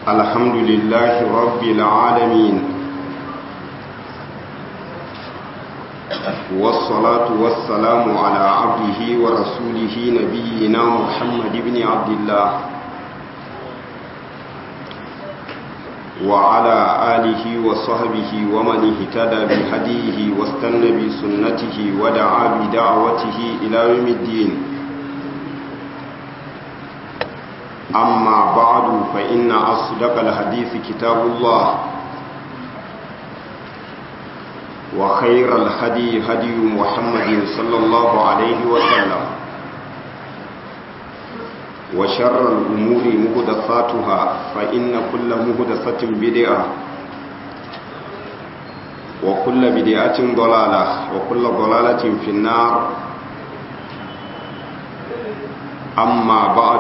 الحمد لله رب العالمين والصلاة والسلام على عبده ورسوله نبينا محمد بن عبد الله وعلى آله وصحبه ومن اهتدى بهديه واستنى بسنته ودعا بدعوته إلى يوم الدين أما بعد فإن أصدق الحديث كتاب الله وخير الهدي هدي محمد صلى الله عليه وسلم وشر الأمور مهدثاتها فإن كل مهدثة بدعة وكل بدعة ضلالة وكل ضلالة في النار أما بعد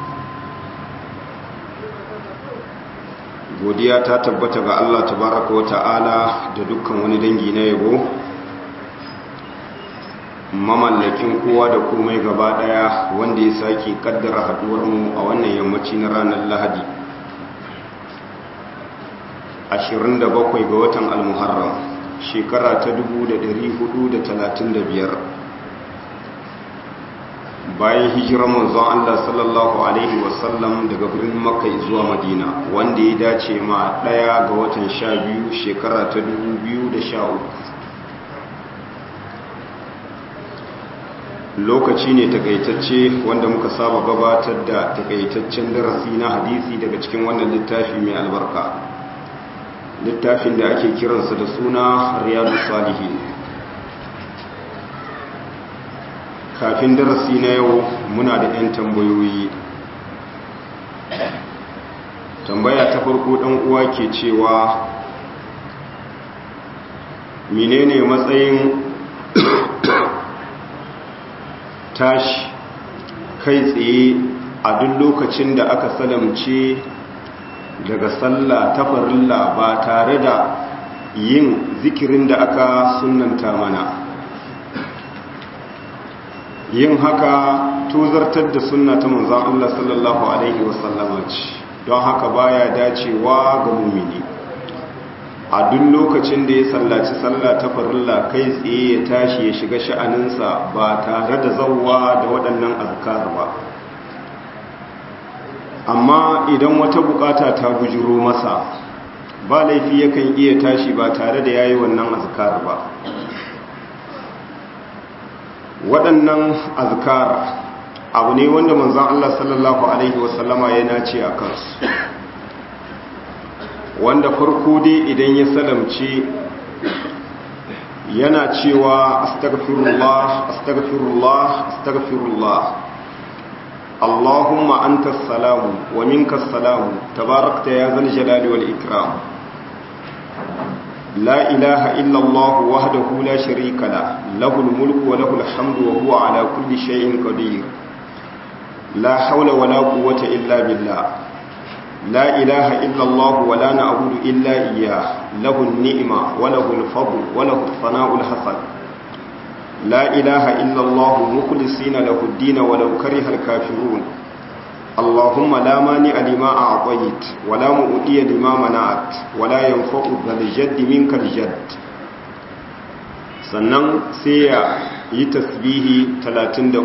godiya ta tabbata ga Allah tabaraka wa ta'ala da dukkan wani dangi na yabo mamallakin kowa da komai gaba daya wanda ya sake kaddara haduwar mu a wannan yammaci na ranar Lahadi 27 ga watan al-Muharram shekara ta 1435 bayan hijirar manzon Allah sallallahu alaihi wasallam daga birnin Makka zuwa Madina wanda ya dace ma daya ga watan 12 shekara ta 2013 lokaci ne takaitacce wanda muka saba gabatar da takaitaccen darasi na hadisi daga cikin wannan littafi mai albarka littafin da ake kiransa da suna Riyadus Salihin kafin darasi na yau muna da 'yan tambayoyi tambaya ta farko ɗan uwa ke cewa menene matsayin tashi kai tsaye a duk lokacin da aka salamce daga sallah ta farilla ba tare da yin zikirin da aka sunanta mana yin haka tozartar da sunna ta manzan Allah sallallahu Alaihi wasallama ce don haka baya dacewa ga mumini a duk lokacin da ya sallaci sallah ta farilla kai tsaye ya tashi ya shiga sha'aninsa ba tare da zauwa da waɗannan azkar ba amma idan wata bukata ta bujiro masa ba laifi yakan iya tashi ba tare da yayi wannan azkar ba waɗannan azkar abu ne wanda manzan Allah sallallahu Alaihi wasallama ya nace a kansu wanda farko dai idan ya salamce yana cewa astagfirullah astagfirullah astagfirullah Allahumma anta salamu wa minka salamu tabarakta ya zal jalali wal ikram لا إله إلا الله وحده لا شريك له له الملك وله الحمد وهو على كل شيء قدير لا حول ولا قوة إلا بالله لا إله إلا الله ولا نعبد إلا إياه له النعمة وله الفضل وله الثناء الحسن لا إله إلا الله مخلصين له الدين ولو كره الكافرون اللهم لا مانع لما أعطيت ولا مؤتي لما منعت ولا ينفع ذا الجد منك الجد sannan sai ya yi tasbihi 33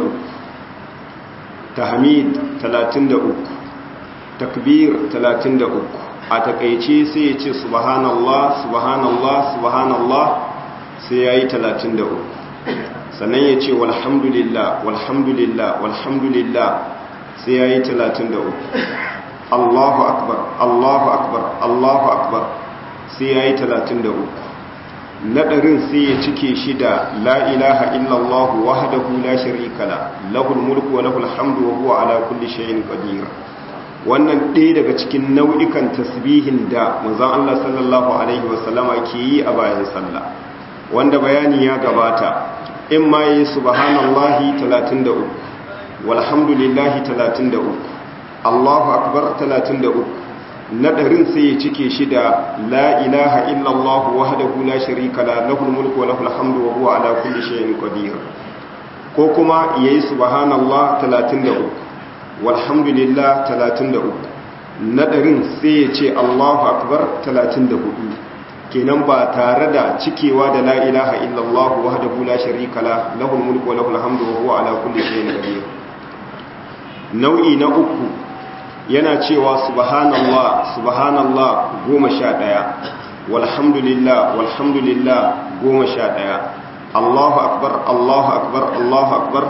tahmid 33 takbir 33 a takaice sai ya ce subhanallah subhanallah subhanallah sai ya yi 33 sannan ya ce walhamdulillah walhamdulillah walhamdulillah sai ya yi talatin da uku allahu akbar allahu akbar allahu akbar sai ya yi talatin da uku naɗarin sai ya cike shi da la ilaha illallahu wahdahu la sharika la lahul mulku wa lahul hamdu wa huwa ala kulli shay'in qadir wannan ɗaya daga cikin nau'ikan tasbihin da manzon Allah sallallahu alaihi wasallama ke yi a bayan sallah wanda bayani ya gabata in ma yi subhanallahi 33 walhamdulillahi 33 Allahu akbar 33 nadarin sai ya cike shi da la ilaha illallah wahdahu la sharika la lahul mulku wa lahul hamdu wa huwa ala kulli shay'in qadir ko kuma yayi subhanallah 33 walhamdulillah 33 na ɗarin sai ya ce Allahu akbar 34 kenan ba tare da cikewa da la ilaha illallah wahdahu la sharika la lahul mulku wa lahul hamdu wa huwa ala kulli shay'in qadir nau'i na uku yana cewa subhanallah subhanallah 11 walhamdulillah walhamdulillah 11 Allahu akbar Allahu akbar Allahu akbar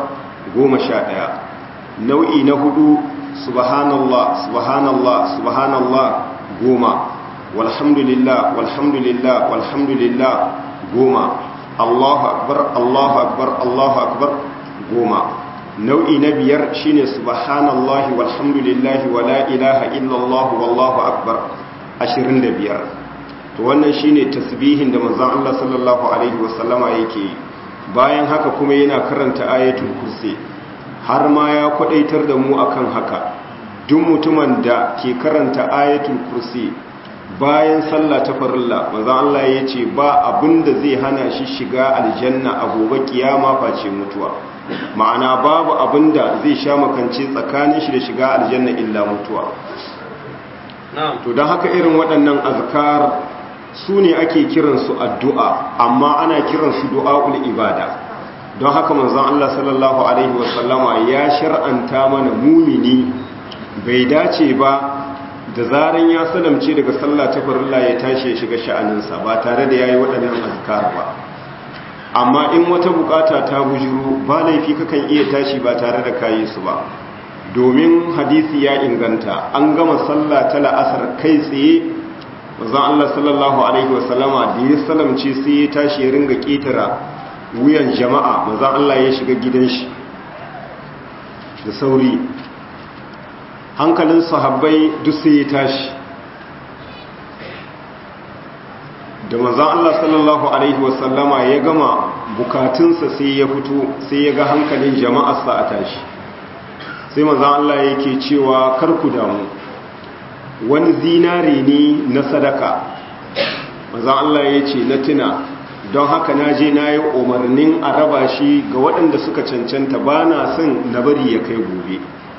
11 nau'i na hudu subhanallah subhanallah subhanallah goma walhamdulillah walhamdulillah walhamdulillah goma Allahu akbar Allahu akbar Allahu akbar goma nau'i na biyar shine subhanallahi walhamdulillahi wala ilaha illallah wallahu akbar 25 to wannan shine tasbihin da manzon Allah sallallahu alaihi wasallama yake bayan haka kuma yana karanta ayatul kursi har ma ya kwadaitar da mu akan haka duk mutumin da ke karanta ayatul kursi bayan sallah ta farilla manzon Allah ya ce ba abinda zai hana shi shiga aljanna a gobe kiyama face mutuwa ma'ana babu abinda zai sha makance tsakanin shi da shiga aljanna illa mutuwa to don haka irin waɗannan azkar su ne ake kiransu addu'a amma ana kiransu du'a'ul ibada don haka manzon Allah sallallahu alaihi wasallama ya shar'anta mana mumini bai dace ba da zaran ya salamce daga sallah ta farilla ya tashi ya shiga sha'aninsa ba tare da yayi waɗannan azkar ba amma in wata bukata ta bujuru ba laifi kakan iya tashi ba tare da kayi su ba domin hadisi ya inganta an gama sallah ta la'asar kai tsaye manzon Allah sallallahu alaihi wasallama da ya salamce sai ya tashi ya ringa ketara wuyan jama'a manzon Allah ya shiga gidan shi da sauri hankalin sahabbai duk sai ya tashi da manzan Allah sallallahu Alaihi wasallama ya gama bukatunsa sai ya fito sai ya ga hankalin jama'arsa a tashi sai manzan Allah yake cewa karku damu wani zinare ne na sadaka manzan Allah ya ce na tuna don haka na je na yi umarnin a raba shi ga waɗanda suka cancanta ba na son na bari ya kai gobe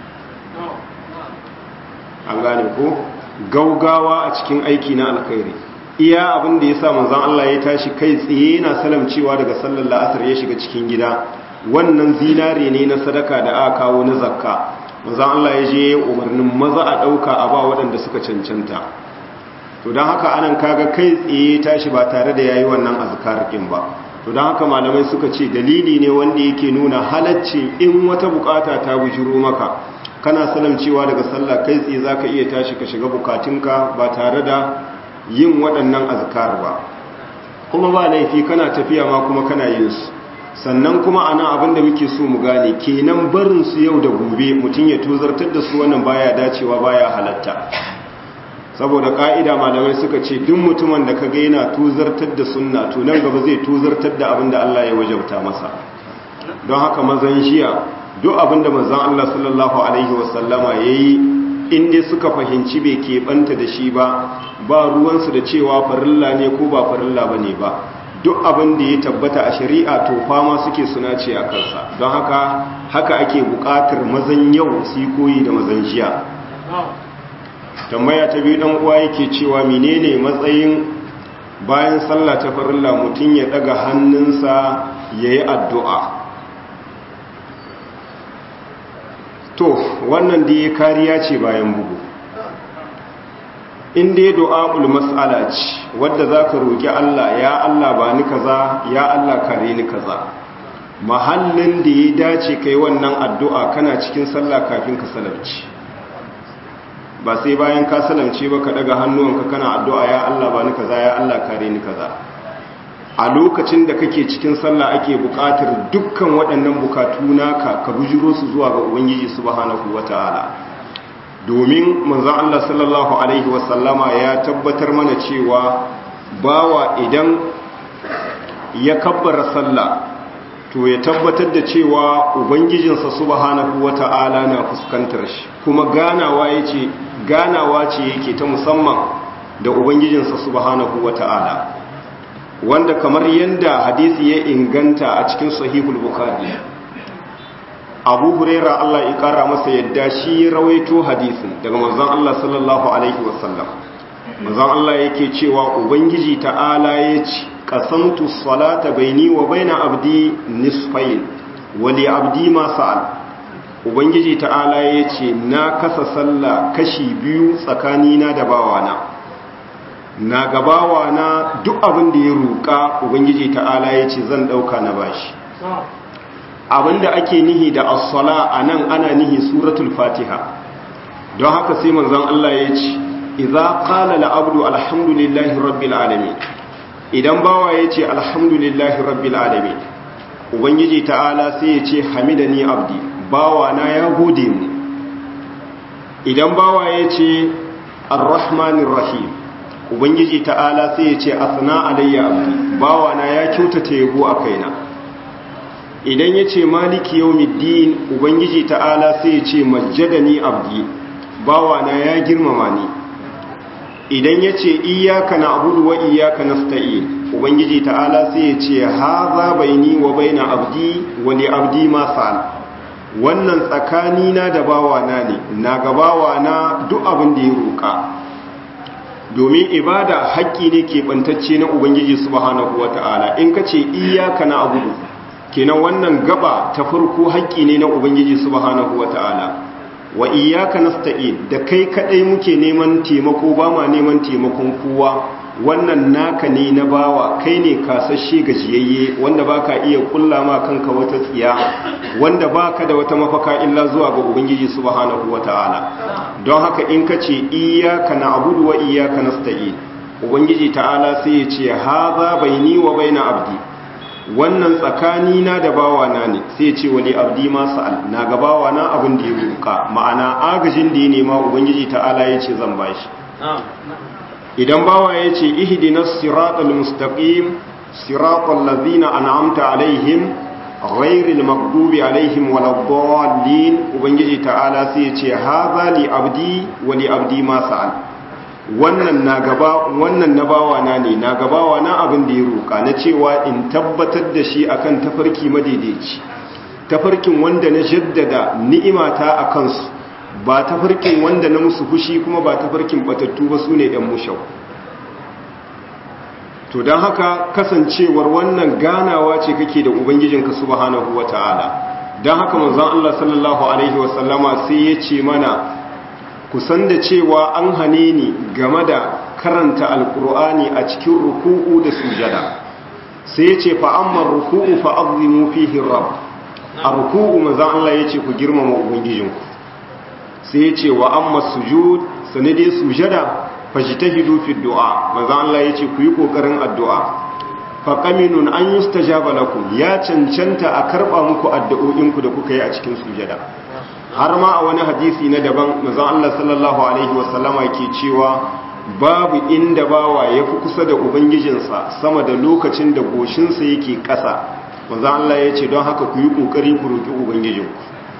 an gane ko gaugawa a cikin aiki na alkhairi iya abin da ya sa manzan Allah ya tashi kai tsaye yana salamcewa daga sallar la'asar ya shiga cikin gida wannan zinare ne na sadaka da aka kawo na zakka manzan Allah ya je umarnin maza a ɗauka a ba waɗanda suka cancanta to don haka anan kaga kai tsaye tashi ba tare da yayi wannan azkar ɗin ba to don haka malamai suka ce dalili ne wanda yake nuna halacci in wata bukata ta bujiro maka kana salamcewa daga sallah kai tsaye zaka iya tashi ka shiga bukatunka ba tare da yin waɗannan azkar ba kuma ba laifi kana tafiya ma kuma kana yin su sannan kuma ana abin da muke so mu gane kenan barin su yau da gobe mutum ya tuzartar da su wannan baya dacewa baya halatta saboda ka'ida malamai suka ce duk mutumin da kaga yana tuzartar da sunna to nan gaba zai tuzartar da abin da Allah ya wajabta masa don haka mazan jiya duk abin da manzon Allah sallallahu alaihi wasallama yayi in dai suka fahimci bai keɓanta da shi ba ba ruwansu da cewa farilla ne ko ba farilla ba ne ba duk abin da ya tabbata a shari'a to fama suke suna ce a kansa don haka haka ake buƙatar mazan yau su yi koyi da mazan jiya tambaya ta biyu ɗan uwa yake cewa menene matsayin bayan sallah ta farilla mutum ya ɗaga hannunsa ya yi addu'a to wannan da ya kariya ce bayan bugu in dai du'a'ul mas'ala ce wadda zaka roki Allah ya Allah ba ni kaza ya Allah kare ni kaza mahallin da ya dace kai wannan addu'a kana cikin sallah kafin ka salamci ba sai bayan ka salamce ba ka daga hannuwanka kana addu'a ya Allah ba ni kaza ya Allah kare ni kaza a lokacin da kake cikin sallah ake buƙatar dukkan waɗannan bukatu naka ka bujiro su zuwa ga ubangiji subhanahu wata'ala domin manzon Allah sallallahu alaihi wasallama ya tabbatar mana cewa bawa idan ya kabbara sallah to ya tabbatar da cewa ubangijinsa subhanahu wata'ala na fuskantar shi kuma ganawa yace ganawa ce yake ta musamman da ubangijinsa subhanahu wata'ala wanda kamar yadda hadisi ya inganta a cikin sahihul bukhari abu huraira Allah ya kara masa yadda shi ya rawaito hadisin daga manzon Allah sallallahu alaihi wasallam manzon Allah yake cewa ubangiji ta'ala ya ce qasamtu salata baini wa baina abdi nisfayn wa li abdi ma sa'al ubangiji ta'ala ya ce na kasa sallah kashi biyu tsakanina da bawana na gabawana duk abin da ya roƙa ubangiji ta'ala ya ce zan ɗauka na bashi abinda ake nihi da as-sala anan ana nihi suratul fatiha don haka sai manzon Allah ya ce idza qala al-abdu alhamdulillahi rabbil alamin idan bawa ya ce alhamdulillahi rabbil alamin ubangiji ta'ala sai ya ce hamidani abdi bawa na ya gode mu idan bawa ya ce arrahmanir rahim ubangiji ta'ala sai ya ce asna alayya abdi bawa na ya kyautata yabo a kaina idan ya ce maliki yawmiddin ubangiji ta'ala sai ya ce majjadani abdi bawa na ya girmama ni idan ya ce iyaka na abudu wa iyaka nasta'in ubangiji ta'ala sai ya ce haza baini wa baina abdi wa li abdi ma sa'al wannan tsakanina da bawana ne na ga bawana duk abin da ya roƙa domin ibada haƙƙi ne keɓantacce na ubangiji subhanahu wata'ala in ka ce iyaka na abudu kenan wannan gaba ta farko haƙƙi ne na ubangiji subhanahu wata'ala wa iyaka nasta'in da kai kadai muke neman taimako ba ma neman taimakon kowa wannan naka ne na bawa kai ne kasashe gajiyayye wanda baka iya kulla ma kanka wata tsiya wanda baka da wata mafaka illa zuwa ga ubangiji subhanahu wataala don haka in ka ce iyyaka na'budu wa iyyaka nasta'in ubangiji ta'ala sai ya ce hadha baini wa baina abdi wannan tsakani na da bawa na ne sai ya ce wali abdi ma sa'al na ga bawa na abin da ya roka ma'ana agajin da ya nema ubangiji ta'ala ya ce zan bashi idan bawa ya ce ihdinas siratal mustaqim siratal ladzina an'amta alaihim ghairil maghdubi alaihim waladdallin ubangiji ta'ala sai ya ce hadha li abdi wa li abdi ma sa'al wannan na gaba wannan na bawa na ne na gabawa na abin da ya roka na cewa in tabbatar da shi akan tafarki madaidaici tafarkin wanda na jaddada ni'imata a kansu ba ta farkin wanda na musu fushi kuma ba ta farkin batattu ba su ne ‘yan mushau to don haka kasancewar wannan ganawa ce kake da ubangijinka subhanahu wa ta'ala don haka manzon Allah sallallahu Alaihi wasallama sai ya ce mana kusan da cewa an hane ni game da karanta alkur'ani a cikin ruku'u da sujada sai ya ce fa'ammar ruku'u fa'azimu fihin rab a ruku'u manzon Allah ya ce ku girmama ubangijinku sai ya ce wa amma sujud sanade sujada fajtahidu fi du'a manzo Allah ya ce ku yi kokarin addu'a fa qaminun an yustajaba lakum ya cancanta a karba muku addu'o'inku da kuka yi a cikin sujada har ma a wani hadisi na daban manzo Allah sallallahu alaihi wasallama ke cewa babu inda bawa yafi kusa da ubangijinsa sama da lokacin da goshinsa yake ƙasa manzo Allah ya ce don haka ku yi kokari ku roki ubangijinku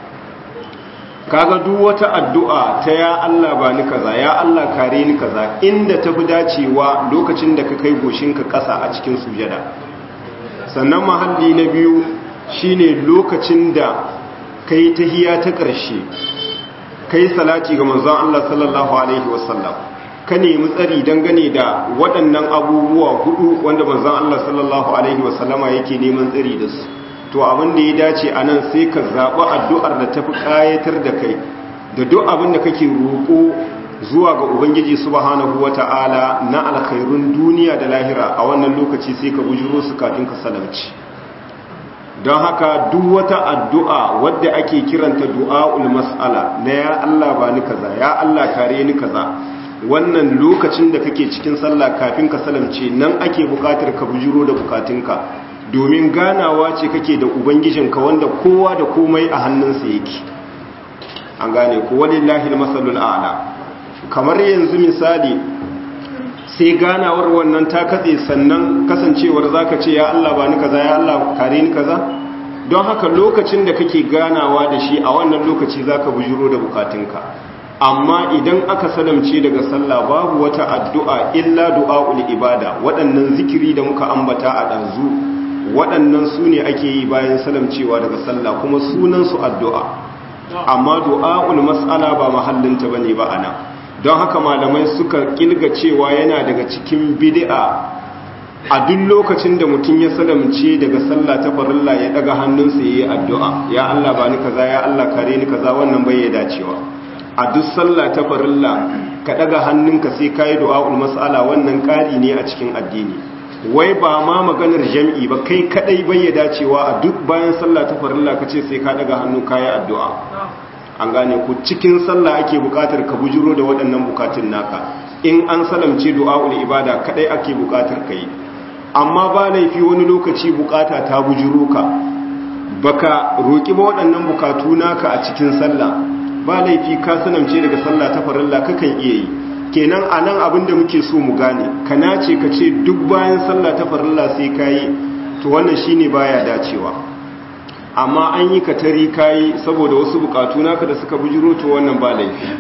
kaga duk wata addu'a ta ya Allah ba ni kaza ya Allah kare ni kaza inda tafi dacewa lokacin da ka kai goshinka ƙasa a cikin sujada sannan mahalli na biyu shine lokacin da kai tahiya ta ƙarshe kai salati ga manzon Allah sallallahu alaihi wasallam ka nemi tsari dangane da waɗannan abubuwa hudu wanda manzon Allah sallallahu alaihi wasallama yake neman tsari da su to abin da ya dace a nan sai ka zaɓi addu'ar da tafi ƙayatar da kai da duk abin da kake roƙo zuwa ga ubangiji subhanahu wa ta'ala na alkhairun duniya da lahira a wannan lokaci sai ka bujiro su kafin ka salamci don haka duk wata addu'a wadda ake kiranta du'a'ul mas'ala na ya Allah ba ni kaza ya Allah kare ni kaza wannan lokacin da kake cikin sallah kafin ka salamce nan ake bukatar ka bujiro da bukatunka domin ganawa ce kake da ubangijinka wanda kowa da komai a hannunsa yake an gane ko walillahi almasalul a'la kamar yanzu misali sai ganawar wannan ta katse sannan kasancewar zaka ce ya Allah ba ni kaza ya Allah kare ni kaza don haka lokacin da kake ganawa da shi a wannan lokaci zaka bujuro da bukatunka amma idan aka salamce daga sallah babu wata addu'a illa du'a'ul ibada waɗannan zikiri da muka ambata a ɗazu waɗannan su ne ake yi bayan salamcewa daga sallah kuma sunansu addu'a amma du'a'ul mas'ala ba mahallinta bane ba ana don haka malamai suka kilga cewa yana daga cikin bid'a a duk lokacin da mutum ya salamce daga sallah ta farilla ya daga hannunsa yayi addu'a ya Allah ba ni kaza ya Allah kare ni kaza wannan bai ya dacewa a duk sallah ta farilla ka daga hannunka sai kai du'a'ul mas'ala wannan kari ne a cikin addini wai ba ma maganar jam'i ba kai kadai bai ya dacewa a duk bayan sallah ta farilla ka ce sai ka daga hannu kayi addu'a an gane ku cikin sallah ake bukatar ka bujiro da waɗannan bukatun naka in an salamce du'a'ul ibada kadai ake bukatar ka yi amma ba laifi wani lokaci bukata ta bujiro ka baka roki ba waɗannan bukatu naka a cikin sallah ba laifi ka salamce daga sallah ta farilla kakan iya yi kenan a nan abinda muke so mu gane ka nace ka ce duk bayan sallah ta farilla sai ka yi to wannan shine baya dacewa amma an yi katari ka yi saboda wasu bukatu naka da suka bujiro to wannan ba laifi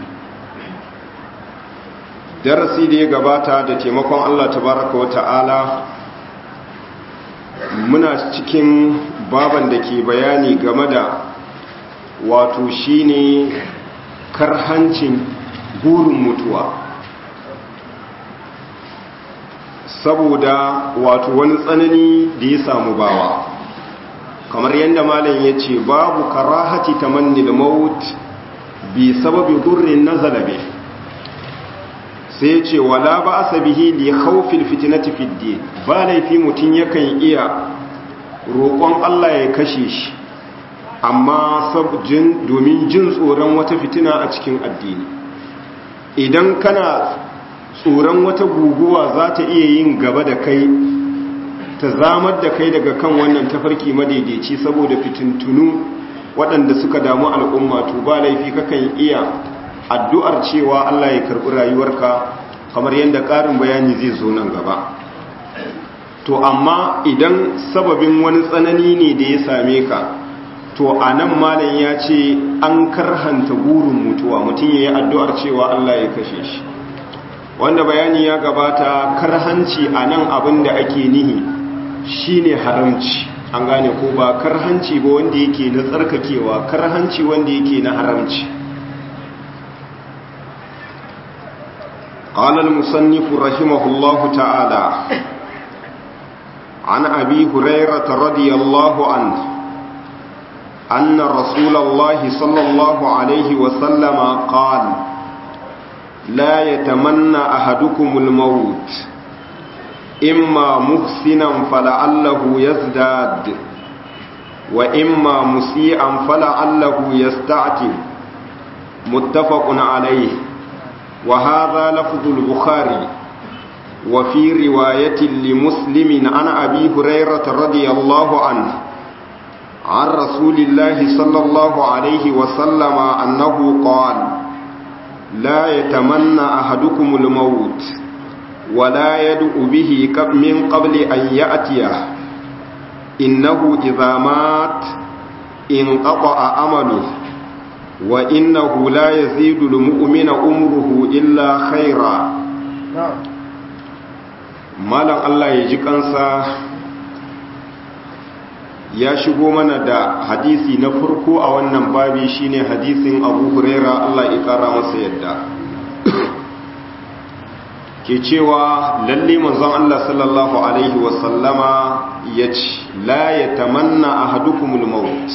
darasi da ya gabata da taimakon Allah tabaraka wa ta'ala muna cikin baban da ke bayani game da wato shine karhancin burin mutuwa saboda wato wani tsanani da ya samu bawa kamar yadda malam ya ce babu karahati tamanni da maut bi sababi durrin nazala bi sai ya ce wala ba asabihi li khawfil fitnati fid din ba laifi mutun yakan iya roƙon Allah ya kashe shi amma sabjin domin jin tsoron wata fitina a cikin addini idan kana tsoron wata guguwa za ta iya yin gaba da kai ta zamar da kai daga kan wannan tafarki madaidaici saboda fitintunu waɗanda suka damu al'umma to ba laifi kakan iya addu'ar cewa Allah ya karɓi rayuwarka kamar yadda ƙarin bayani zai zo nan gaba to amma idan sababin wani tsanani ne da ya same ka to a nan malam ya ce an karhanta burin mutuwa mutum ya yi addu'ar cewa Allah ya kashe shi wanda bayani ya gabata karhanci a nan abin da ake nihi shine haramci an gane ko ba karhanci ba wanda yake na tsarkakewa karhanci wanda yake na haramci قال المصنف رحمه الله تعالى عن أبي هريرة رضي الله عنه أن رسول الله صلى الله عليه وسلم قال لا يتمنى أحدكم الموت إما محسنا فلعله يزداد وإما مسيئا فلعله يستعتب متفق عليه وهذا لفظ البخاري وفي رواية لمسلم عن أبي هريرة رضي الله عنه عن رسول الله صلى الله عليه وسلم أنه قال لا يتمنى أحدكم الموت ولا يدعو به من قبل أن يأتيه إنه إذا مات انقطع أمله وإنه لا يزيد المؤمن أمره إلا خيرا malam Allah ya ji kansa ya shigo mana da hadisi na farko a wannan babi shine hadisin Abu Huraira Allah ya kara masa yadda ke cewa lalle manzon Allah sallallahu alaihi wasallama yace la yatamanna ahadukumul maut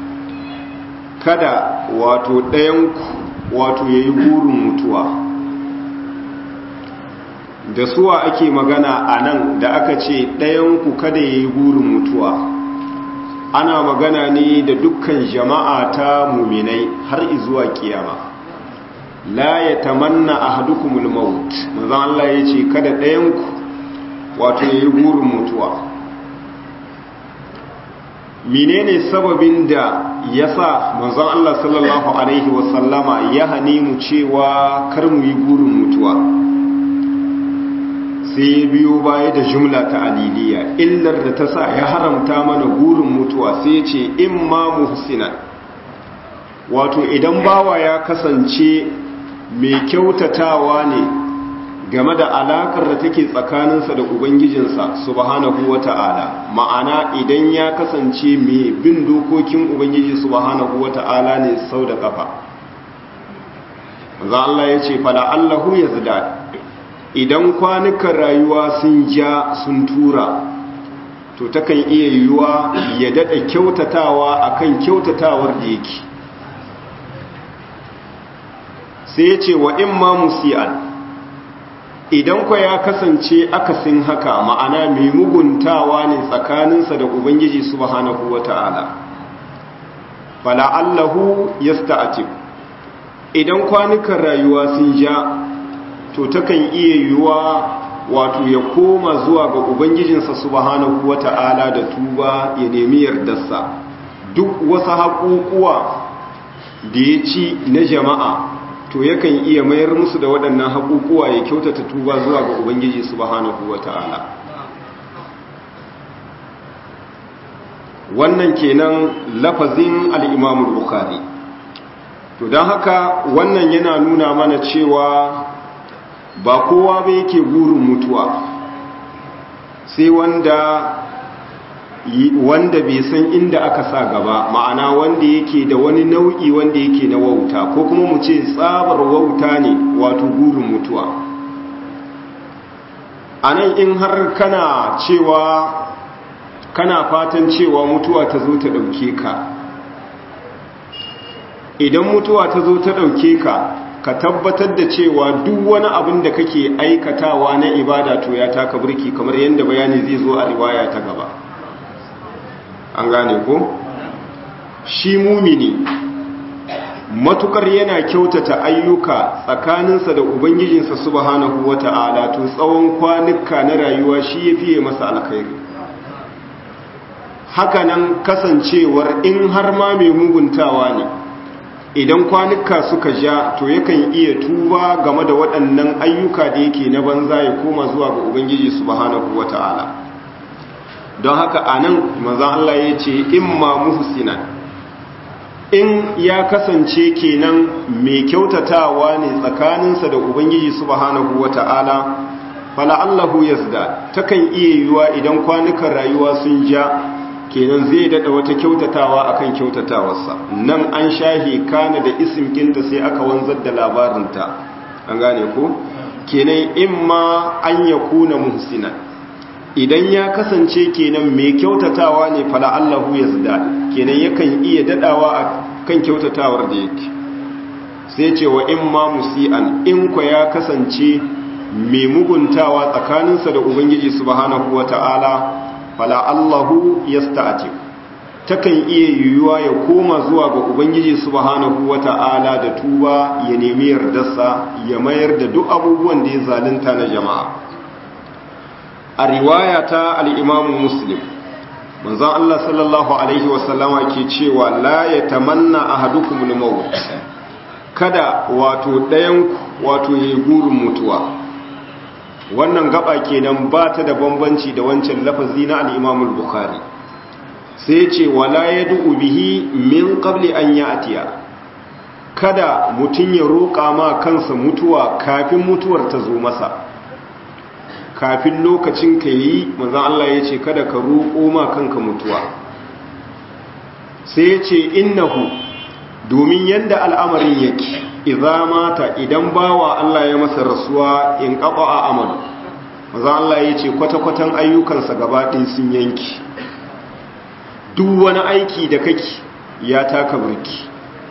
kada wato ɗayanku wato yayi burin mutuwa da suwa ake magana a nan da aka ce ɗayanku kada ya yi burin mutuwa ana magana ne da dukkan jama'a ta muminai har izuwa kiyama la ya tamanna a hadukumul maut mazan Allah ya ce kada ɗayanku wato ya yi burin mutuwa menene sababin da ya sa manzon Allah sallallahu Alaihi wasallama ya hane mu cewa kar mu yi burin mutuwa sai ya biyo baya da jumla ta aliliya illar da ta sa ya haramta mana burin mutuwa sai ya ce in ma muhsinan wato idan bawa ya kasance mai kyautatawa ne game da alakar da take tsakaninsa da ubangijinsa subhanahu wata'ala ma'ana idan ya kasance mai bin dokokin ubangiji subhanahu wata'ala ne sau da kafa za Allah ya ce fala Allahu ya zida idan kwanukan rayuwa sun ja sun tura to takan iya yiwuwa ya daɗa kyautatawa akan kyautatawar da yake sai ya ce wa in ma musi'an idan kwa ya kasance akasin haka ma'ana mai muguntawa ne tsakaninsa da ubangiji subhanahu wata'ala fala allahu yasta'tib idan kwanukan rayuwa sun ja to takan iya yiwuwa wato ya koma zuwa ga ubangijinsa subhanahu wata'ala da tuba ya nemi yardarsa duk wasu haƙuƙuwa da ya ci na jama'a to yakan iya mayar musu da waɗannan haƙuƙuwa ya kyautata tuba zuwa ga ubangiji subhanahu wata'ala wannan kenan lafazin al'imamul bukhari to don haka wannan yana nuna mana cewa ba kowa ba yake burin mutuwa sai wanda wanda bai san inda aka sa gaba ma'ana wanda yake da wani nau'i wanda yake na wauta ko kuma mu ce tsabar wauta ne wato burin mutuwa a nan in har kana cewa kana fatan cewa mutuwa ta zo ta ɗauke ka idan mutuwa ta zo ta ɗauke ka ka tabbatar da cewa duk wani abin da kake aikatawa na ibada to ya taka burki kamar yadda bayani zai zo a riwaya ta gaba an gane ko shi mumini matukar yana kyautata ayyuka tsakaninsa da ubangijinsa subhanahu wata'ala to tsawon kwanuka na rayuwa shi ya fiye masa alkhairi hakanan kasancewar in har ma mai muguntawa ne idan kwanuka suka ja to yakan iya tuba game da waɗannan ayyuka da yake na banza ya koma zuwa ga ubangiji subhanahu wata'ala don haka anan maza Allah ya ce imma muhsinan in ya kasance kenan mai kyautatawa ne tsakaninsa da ubangiji subhanahu wata'ala fala Allahu yazda takan iya yiwuwa idan kwanukan rayuwa sun ja kenan zai dada wata kyautatawa akan kyautatawarsa nan an shahi kana da isim kinta sai aka wanzar da labarinta an gane ko kenan imma an yakuna muhsinan idan ya kasance kenan mai kyautatawa ne fala Allahu yazda kenan yakan iya dadawa a kan kyautatawar da yake sai ce wa imma musian in ko ya kasance mai muguntawa tsakaninsa da ubangiji subhanahu wata'ala fala Allahu yasta'ati takan iya yiwuwa ya koma zuwa ga ubangiji subhanahu wata'ala da tuba ya nemi yardarsa ya mayar da duk abubuwan da ya zalunta na jama'a a riwaya ta al-Imam Muslim manzon Allah sallallahu alaihi wasallama ke cewa la yatamanna ahadukum al-maut kada wato ɗayan wato yayi gurin mutuwa wannan gaba kenan ba ta da bambanci da wancan lafazi na al-Imam al-Bukhari sai ce wala yad'u bihi min qabli an ya'tiya kada mutun ya roƙa ma kansa mutuwa kafin mutuwar ta zo masa kafin lokacin ka yi manzon Allah ya ce kada ka roƙo ma kanka mutuwa sai ya ce innahu domin yadda al'amarin yake idza mata idan bawa Allah ya masa rasuwa in qata'a amalu manzon Allah ya ce kwata-kwatan ayyukansa gaba ɗin sun yanki duk wani aiki da kake ya taka burki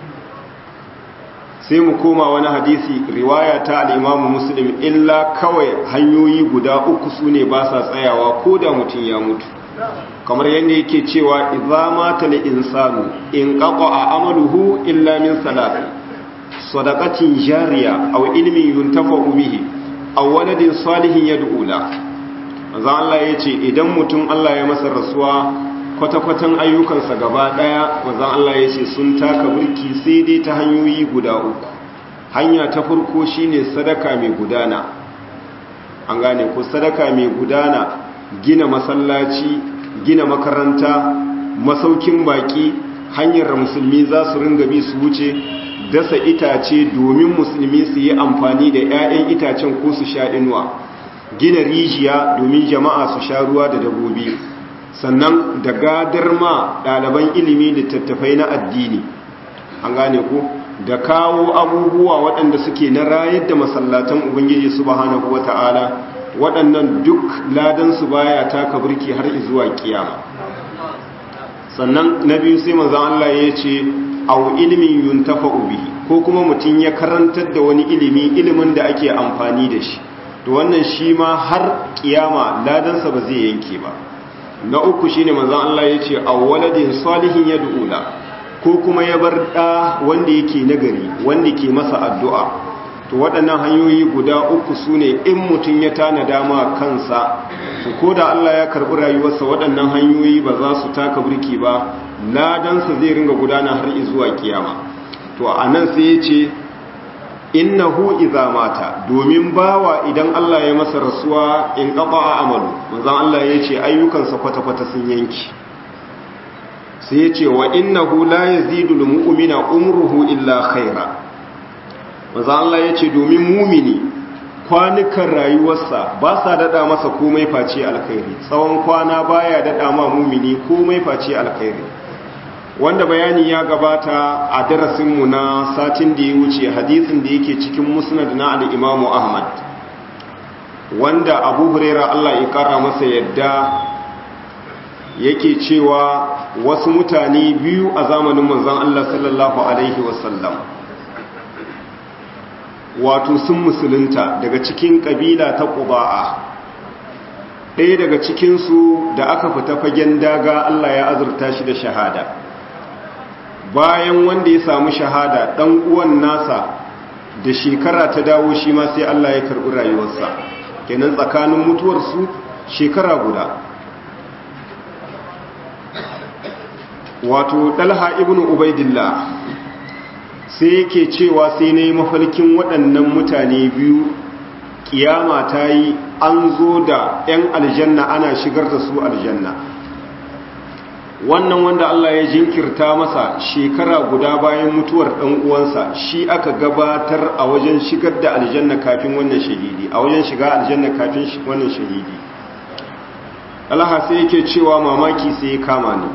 sai mu koma wani hadisi riwaya ta al'imamu muslim illa kawai hanyoyi guda uku su ne ba sa tsayawa ko da mutum ya mutu kamar yadda yake cewa idza mata li insanu in qata'a amaluhu illa min salati sadaqatin jariya aw ilmin yuntafa'u bihi aw waladin salihin yad'u la manzo Allah yace idan mutum Allah ya masa rasuwa kwata-kwatan ayyukansa gaba daya manzo Allah yace sun taka burki sai dai ta hanyoyi guda uku hanya ta farko shine sadaka mai gudana an gane ko sadaka mai gudana gina masallaci gina makaranta masaukin baki hanyar musulmi za su ringa bi su wuce dasa itace domin musulmi su yi amfani da 'ya'yan itacen ko su sha inuwa gina rijiya domin jama'a su sha ruwa da dabobi sannan da gadar ma ɗaliban ilimi da tattafai na addini an gane ku da kawo abubuwa waɗanda suke na rayar da masallatan ubangiji subhanahu wata'ala waɗannan duk ladansu baya taka burki har zuwa kiyama sannan na biyu sai manzon Allah ya ce au ilimin yuntafa'u bihi ko kuma mutum ya karantar da wani ilimi ilimin da ake amfani da shi to wannan shi ma har kiyama ladansa ba zai yanke ba na uku shine manzon Allah ya ce aw waladin salihin yad'ula ko kuma ya bar da wanda yake nagari wanda ke masa addu'a to waɗannan hanyoyi guda uku sune in mutum ya tana dama kansa to ko da Allah ya karɓi rayuwarsa waɗannan hanyoyi ba za su taka burki ba ladansa zai ringa gudana har zuwa kiyama to a nan sai ya ce innahu idza mata domin bawa idan Allah ya masa rasuwa in qaba amalu manzon Allah ya ce ayyukansa kwata-kwata sun yanki sai ya ce wa innahu la yazidu lil mu'mina umruhu illa khaira manzon Allah ya ce domin mumini kwanukan rayuwarsa ba sa dada masa komai face alkhairi tsawon kwana baya dada ma mumini komai face alkhairi wanda bayani ya gabata a darasinmu na satin da ya wuce hadisin da yake cikin musnad na al'imamu ahmad wanda abu huraira allah ya kara masa yadda yake cewa wasu mutane biyu a zamanin manzon allah sallallahu alaihi wasallam wato sun musulunta daga cikin kabila ta ƙuba'a ɗaya daga cikinsu da aka fita fagen daga allah ya azurta shi da shahada bayan wanda ya samu shahada dan uwan nasa da shekara ta dawo shi ma sai Allah ya karbi rayuwarsa kenan tsakanin mutuwarsu shekara guda wato dalha ibnu ubaidillah sai yake cewa sai nayi mafarkin waɗannan mutane biyu kiyama ta yi an zo da 'yan aljanna ana shigar da su aljanna wannan wanda Allah ya jinkirta masa shekara guda bayan mutuwar ɗan uwansa shi aka gabatar a wajen shigar da aljanna kafin wannan shahidi a wajen shiga aljanna kafin wannan shahidi Allah sai yake cewa mamaki sai ya kama ni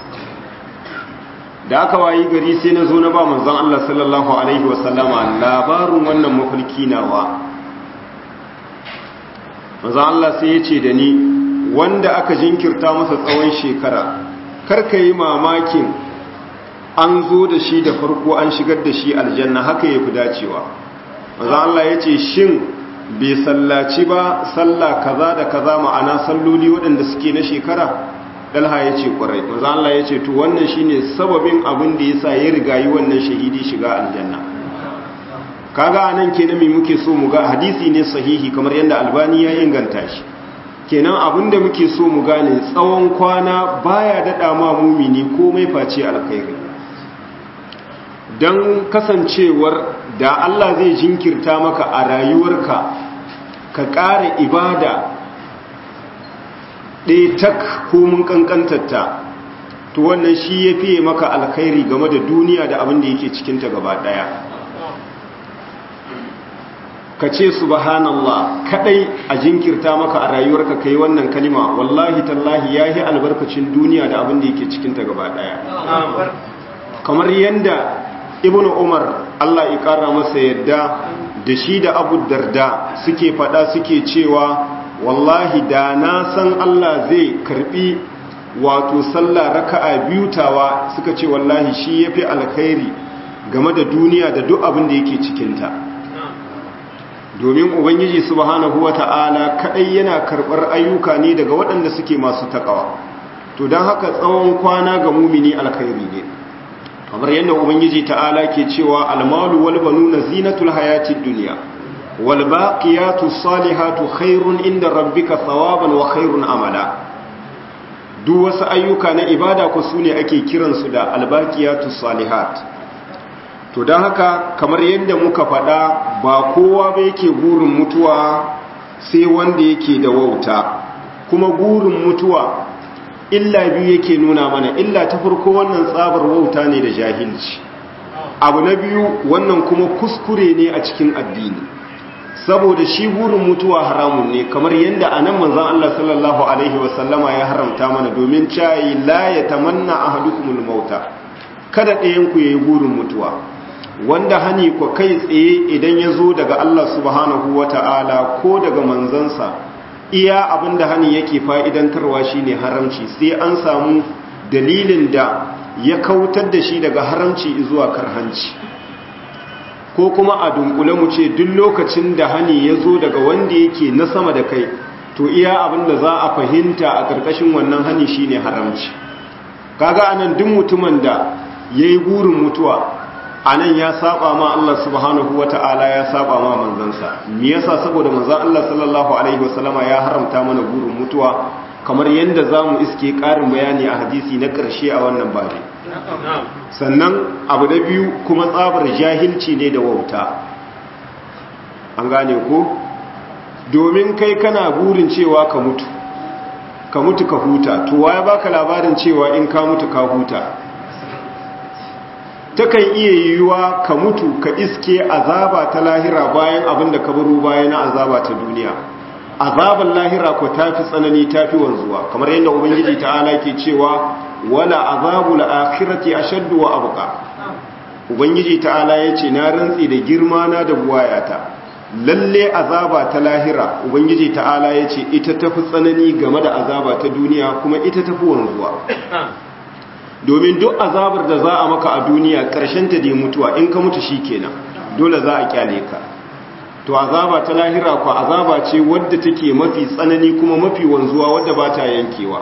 da aka wayi gari sai na zo na ba manzon Allah sallallahu alaihi wasallama labarin wannan mafarki nawa manzon Allah sai ya ce da ni wanda aka jinkirta masa tsawon shekara karka yi mamakin an zo da shi da farko an shigar da shi aljanna haka ya fi dacewa maza Allah ya ce shin bai sallaci ba salla kaza da kaza ma'ana salloli waɗanda suke na shekara dalha ya ce ƙwarai maza Allah ya ce to wannan shine sababin abin da ya sa ya rigayi wannan shahidi shiga aljanna kaga anan kenan me muke so mu ga hadisi ne sahihi kamar yadda albani ya inganta shi kenan abinda muke so mu gane tsawon kwana baya daɗa ma mumini komai face alkhairi don kasancewar da Allah zai jinkirta maka a rayuwarka ka ƙara ibada ɗaya tak komin ƙanƙantarta to wannan shi ya fiye maka alkhairi game da duniya da abin da yake cikinta gaba ɗaya ka ce subhanallah kadai a jinkirta maka a rayuwarka kai wannan kalima wallahi tallahi yahi albarkacin duniya da abin da yake cikin ta gaba daya kamar yanda ibnu umar Allah ya kara masa yadda da shi da abu darda suke fada suke cewa wallahi da na san Allah zai karbi wato sallah raka'a biyu tawa suka ce wallahi shi yafi alkhairi game da duniya da duk abin da yake cikin ta domin ubangiji subhanahu wata'ala kadai yana karbar ayyuka ne daga waɗanda suke masu takawa to don haka tsawon kwana ga mumini alkhairi ne kamar yadda ubangiji ta'ala ke cewa almalu wal banuna zinatul hayatid dunya wal baqiyatu salihatu khairun inda rabbika thawaban wa khairun amala duk wasu ayyuka na ibada ku sune ake kiransu da albaqiyatu salihat to don haka kamar yadda muka faɗa ba kowa ba yake gurin mutuwa sai wanda yake da wauta kuma gurin mutuwa illa biyu yake nuna mana illa ta farko wannan tsabar wauta ne da jahilci abu na biyu wannan kuma kuskure ne a cikin addini saboda shi burin mutuwa haramun ne kamar yadda a nan manzan Allah sallallahu Alaihi wasallama ya haramta mana domin cayi la ya tamanna a hadukumul mauta kada ɗayanku ya yi burin mutuwa wanda hani ku kai tsaye idan ya zo daga Allah subhanahu wa ta'ala ko daga manzansa iya abinda hani yake fa'idantarwa shi ne haramci sai an samu dalilin da ya kautar da shi daga haramci zuwa karhanci ko kuma a dunkule mu ce duk lokacin da hani ya zo daga wanda yake na sama da kai to iya abin da za a fahimta a ƙarƙashin wannan hani shine haramci kaga anan duk mutumin da yayi burin mutuwa anan ya saba ma Allah subhanahu wata'ala ya saba ma manzansa me yasa saboda manzon Allah sallallahu alaihi wasallama ya haramta mana burin mutuwa kamar yadda zamu iske ƙarin bayani a hadisi na ƙarshe a wannan babi sannan abu da biyu kuma tsabar jahilci ne da wauta an gane ko domin kai kana burin cewa ka mutu ka mutu ka huta to waye baka labarin cewa in ka mutu ka huta takan iya yiwuwa ka mutu ka iske azaba ta lahira bayan abin da ka baro bayan na azaba ta duniya azaban lahira ko tafi tsanani tafi wanzuwa kamar yadda ubangiji ta'ala ke cewa wala azabul akhirati ashaddu wa abqa ubangiji ta'ala yace na rantsi da girma na da buwayata lalle azaba ta lahira ubangiji ta'ala yace ita tafi tsanani game da azaba ta duniya kuma ita tafi wanzuwa domin duk azabar da za a maka a duniya karshen ta dai mutuwa in ka mutu shikenan dole za a kyale ka to azaba ta lahira ko azaba ce wadda take mafi tsanani kuma mafi wanzuwa wadda ba ta yankewa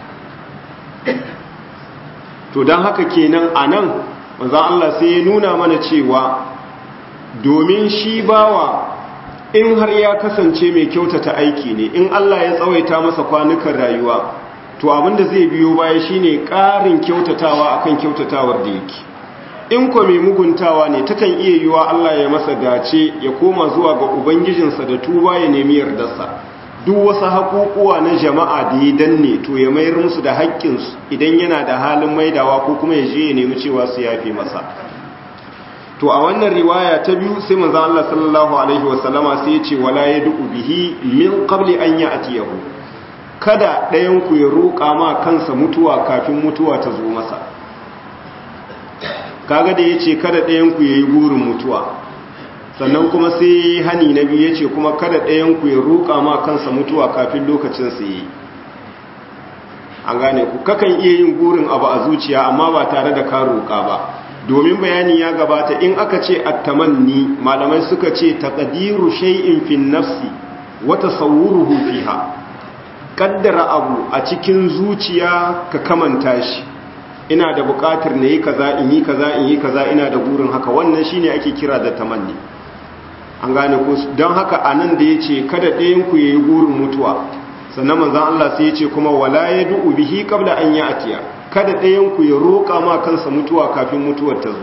to don haka kenan a nan manzan Allah sai ya nuna mana cewa domin shi bawa in har ya kasance mai kyautata aiki ne in Allah ya tsawaita masa kwanukan rayuwa to abinda zai biyo baya shine ƙarin kyautatawa akan kyautatawar da yake in ko mai muguntawa ne takan iya yiwa Allah ya masa dace ya koma zuwa ga ubangijinsa da tuba ya nemi yardarsa duk wasu haƙuƙuwa na jama'a da ya danne to ya mayar musu da haƙƙinsu idan yana da halin maidawa ko kuma ya je ya nemi cewa su yafe masa to a wannan riwaya ta biyu sai manzo Allah sallallahu alaihi wasallama sai ya ce wala yad'u bihi min qabli an ya'tiyahu kada ɗayan ku ya roƙa ma kansa mutuwa kafin mutuwa ta zo masa kaga da yace kada ɗayan ku yayi burin mutuwa sannan kuma sai hani na biyu yace kuma kada ɗayan ku ya roƙa ma kansa mutuwa kafin lokacin sa yi an gane ku kakan iya yin burin abu a zuciya amma ba tare da ka roƙa ba domin bayani ya gabata in aka ce attamanni malamai suka ce taqdiru shay'in fi nafsi wa tasawwuruhu fiha kaddara abu a cikin zuciya ka kamanta shi ina da buƙatar na yi kaza in yi kaza in yi kaza ina da burin haka wannan shine ake kira da tamanni an gane ko don haka anan da yace kada ɗayan ku yayi burin mutuwa sannan manzon Allah sai yace kuma wala yad'u bihi qabla an ya'tiya kada ɗayanku ya roƙa ma kansa mutuwa kafin mutuwar ta zo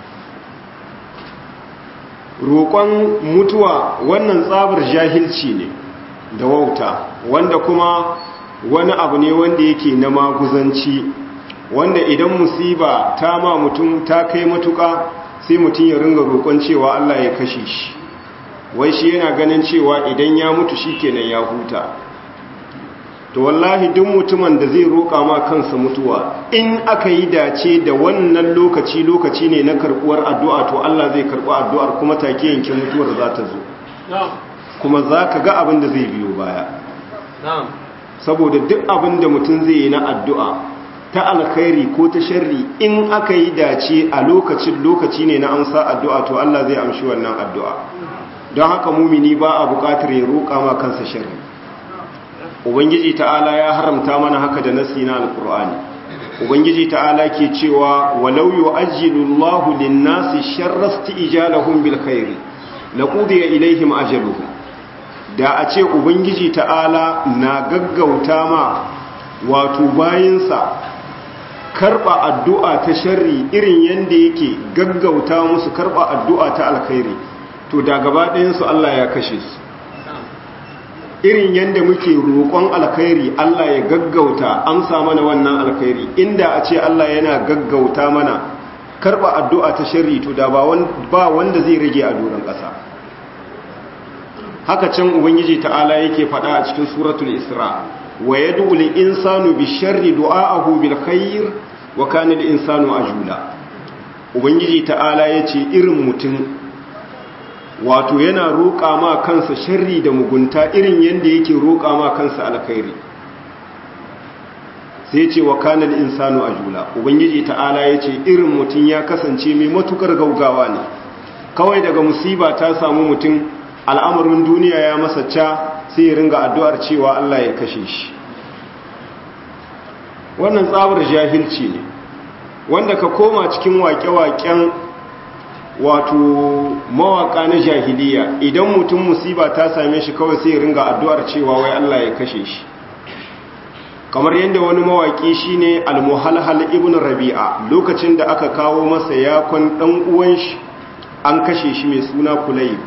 roƙon mutuwa wannan tsabar jahilci ne da wauta wanda kuma wani abu ne wanda yake na maguzanci wanda idan musiba ta ma mutum ta kai matuƙa sai mutum ya ringa roƙon cewa Allah ya kashe shi wai shi yana ganin cewa idan ya mutu shi kenan ya huta to wallahi duk mutumin da zai roƙa ma kansa mutuwa in aka yi dace da wannan lokaci lokaci ne na karɓuwar addu'a to Allah zai karɓi addu'ar kuma take yanke mutuwar za ta zo kuma za ka ga abin da zai biyo baya saboda duk abin da mutum zai yi na addu'a ta alkhairi ko ta sharri in aka yi dace a lokacin lokaci ne na amsa addu'a to Allah zai amshi wannan addu'a don haka mumini ba a buƙatar ya roƙa ma kansa sharri ubangiji ta'ala ya haramta mana haka da nasi na alkur'ani ubangiji ta'ala ke cewa walau yu'ajjilu Allahu lin-nasi sharra isti'jalahum bil khairi laqudiya ilaihim ajaluhum da a ce ubangiji ta'ala na gaggauta ma wato bayinsa karba addu'a ta sharri irin yanda yake gaggauta musu karba addu'a ta alkhairi to da gaba ɗayan su Allah ya kashe su irin yadda muke roƙon alkhairi Allah ya gaggauta amsa mana wannan alkhairi inda a ce Allah yana gaggauta mana karba addu'a ta sharri to da ba wanda zai rage a doron ƙasa haka can ubangiji ta'ala yake faɗa a cikin suratul isra wa yad'u lil insanu bi sharri du'aahu bil khair wa kana lil insanu ajula ubangiji ta'ala yace irin mutum wato yana roƙa ma kansa sharri da mugunta irin yanda yake roƙa ma kansa alkhairi sai ce wa kanal insanu ajula ubangiji ta'ala yace irin mutum ya kasance mai matukar gaugawa ne kawai daga musiba ta samu mutum al'amarin duniya ya masa ca sai ya ringa addu'ar cewa Allah ya kashe shi wannan tsabar jahilci ne wanda ka koma cikin waƙe-waƙen wato mawaƙa na jahiliya idan mutum musiba ta same shi kawai sai ya ringa addu'ar cewa wai Allah ya kashe shi kamar yadda wani mawaƙi shine al-muhalhal ibn rabi'a lokacin da aka kawo masa yakon dan uwan shi an kashe shi mai suna kulayb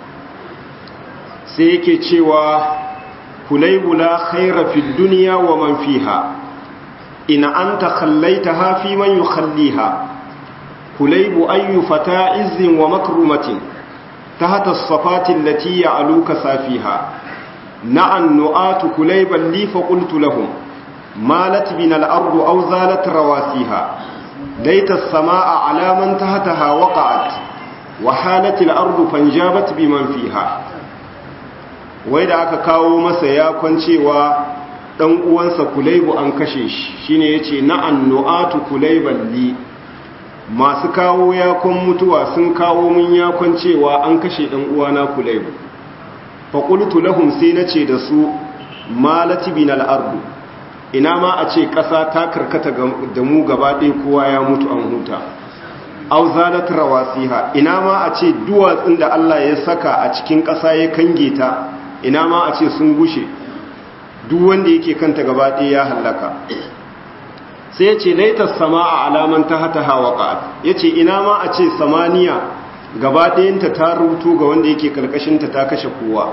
sai yake cewa kulaybu la khaira fid dunya wa man fiha in anta khallaitaha fi man yukhalliha kulaybu ayyu fata izzin wa makrumatin tahta as-safati allati ya'luka safiha na'an nu'atu kulayban li fa qultu lahum مالت بنا الأرض أو زالت رواسيها ليت السماء على من تحتها وقعت وحالت الأرض فانجابت بمن فيها وإذا aka kawo masa ya kwancewa dan uwansa kulaibu an kashe shi shine yace na'an nu'atu kulaiban li masu kawo yakon mutuwa sun kawo mun yakon cewa an kashe dan uwana kulaibu fa qultu lahum sai nace da su malati binal ardu ina ma a ce ƙasa ta karkata da mu gaba ɗaya kowa ya mutu an huta au zalat rawasiha ina ma a ce duwatsun da Allah ya saka a cikin ƙasa ya kange ta ina ma a ce sun gushe duk wanda yake kanta gaba ɗaya ya hallaka sai ya ce laitar sama a alaman ta hata hawa ƙa'ad ya ce ina ma a ce samaniya gaba ɗayanta ta rubutu ga wanda yake ƙarƙashinta ta kashe kowa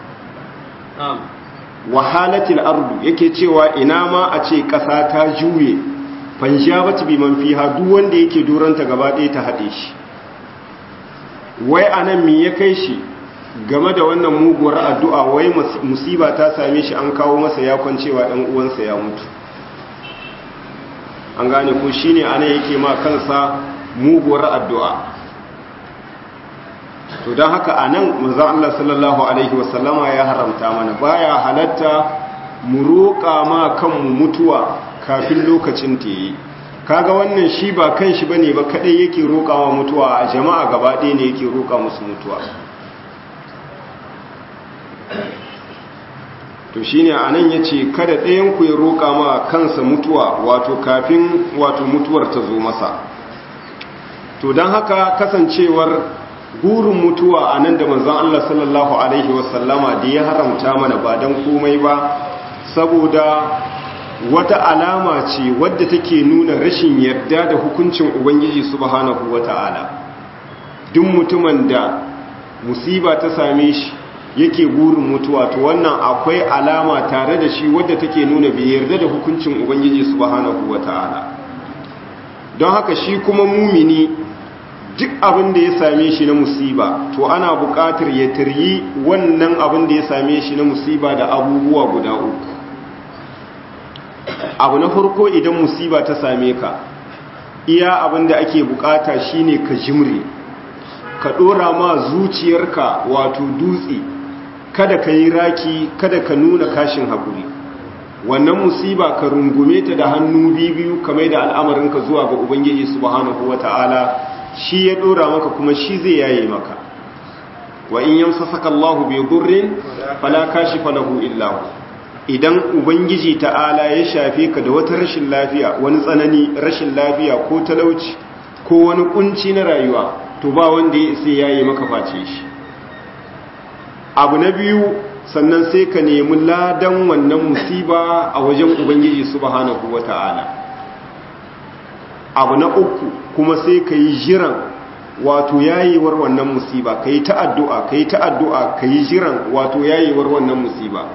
wahalatil ardu yake cewa ina ma a ce ƙasa ta juye fanjabat bi man fiha duk wanda yake duranta gaba ɗaya ta haɗe shi wai anan me ya kai shi game da wannan muguwar addu'a wai musiba ta same shi an kawo masa ya kwancewa ɗan uwansa ya mutu an gane ko shine anan yake ma kansa muguwar addu'a to don haka a nan manzan Allah sallallahu Alaihi wasallama ya haramta mana baya halatta mu roƙa ma kanmu mutuwa kafin lokacin ta yi kaga wannan shi ba kan shi bane ba kadai yake roƙawa mutuwa a jama'a gaba ɗaya ne yake roƙa musu mutuwa to shine anan yace kada ɗayan ku ya roƙa ma kansa mutuwa wato kafin wato mutuwar ta zo masa to don haka kasancewar gurin mutuwa a nan da manzon Allah sallallahu Alaihi wasallama da ya haramta mana ba don komai ba saboda wata alama ce wadda take nuna rashin yarda da hukuncin Ubangiji subhanahu wa ta'ala duk mutumin da musiba ta same shi yake gurin mutuwa to wannan akwai alama tare da shi wadda take nuna bai yarda da hukuncin Ubangiji subhanahu wa ta'ala don haka shi kuma mumini duk abin da ya same shi na musiba to ana buƙatar ya taryi wannan abin da ya same shi na musiba da abubuwa guda uku abu na farko idan musiba ta same ka iya abin da ake buƙata shine ka jimre ka ɗora ma zuciyarka wato dutse kada ka yi raki kada ka nuna kashin haƙuri wannan musiba ka rungume ta da hannu biyu kamar da al'amarinka zuwa ga ubangiji subhanahu wata'ala shi ya dora maka kuma shi zai yaye maka wa in yamsasaka Allahu bi dhurrin fala kashifa lahu illa hu idan ubangiji ta'ala ya shafe ka da wata rashin lafiya wani tsanani rashin lafiya ko talauci ko wani kunci na rayuwa to ba wanda ya sai yaye maka face shi abu na biyu sannan sai ka nemi ladan wannan musiba a wajen ubangiji subhanahu wata'ala abu na uku kuma sai ka yi jiran wato yayewar wannan musiba ka yi ta'addu'a ka yi ta'addu'a ka yi jiran wato yayewar wannan musiba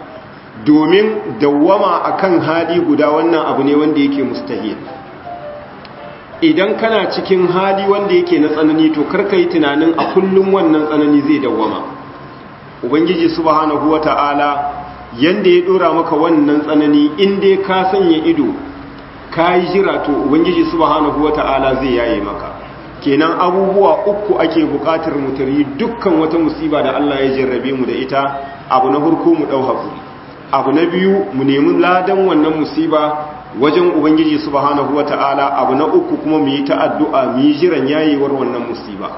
domin dawwama akan hali guda wannan abu ne wanda yake mustahil idan kana cikin hali wanda yake na tsanani to karka yi tunanin a kullum wannan tsanani zai dawwama ubangiji subhanahu wata'ala yanda ya dora maka wannan tsanani in dai ka sanya ido ka yi jira to ubangiji subhanahu wata'ala zai yaye maka kenan abubuwa uku ake bukatar mu tari dukkan wata musiba da Allah ya jarrabe mu da ita abu na farko mu dau hakuri abu na biyu mu nemi ladan wannan musiba wajen ubangiji subhanahu wata'ala abu na uku kuma mu yi ta addu'a mu yi jiran yayewar wannan musiba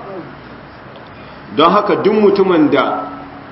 don haka duk mutumin da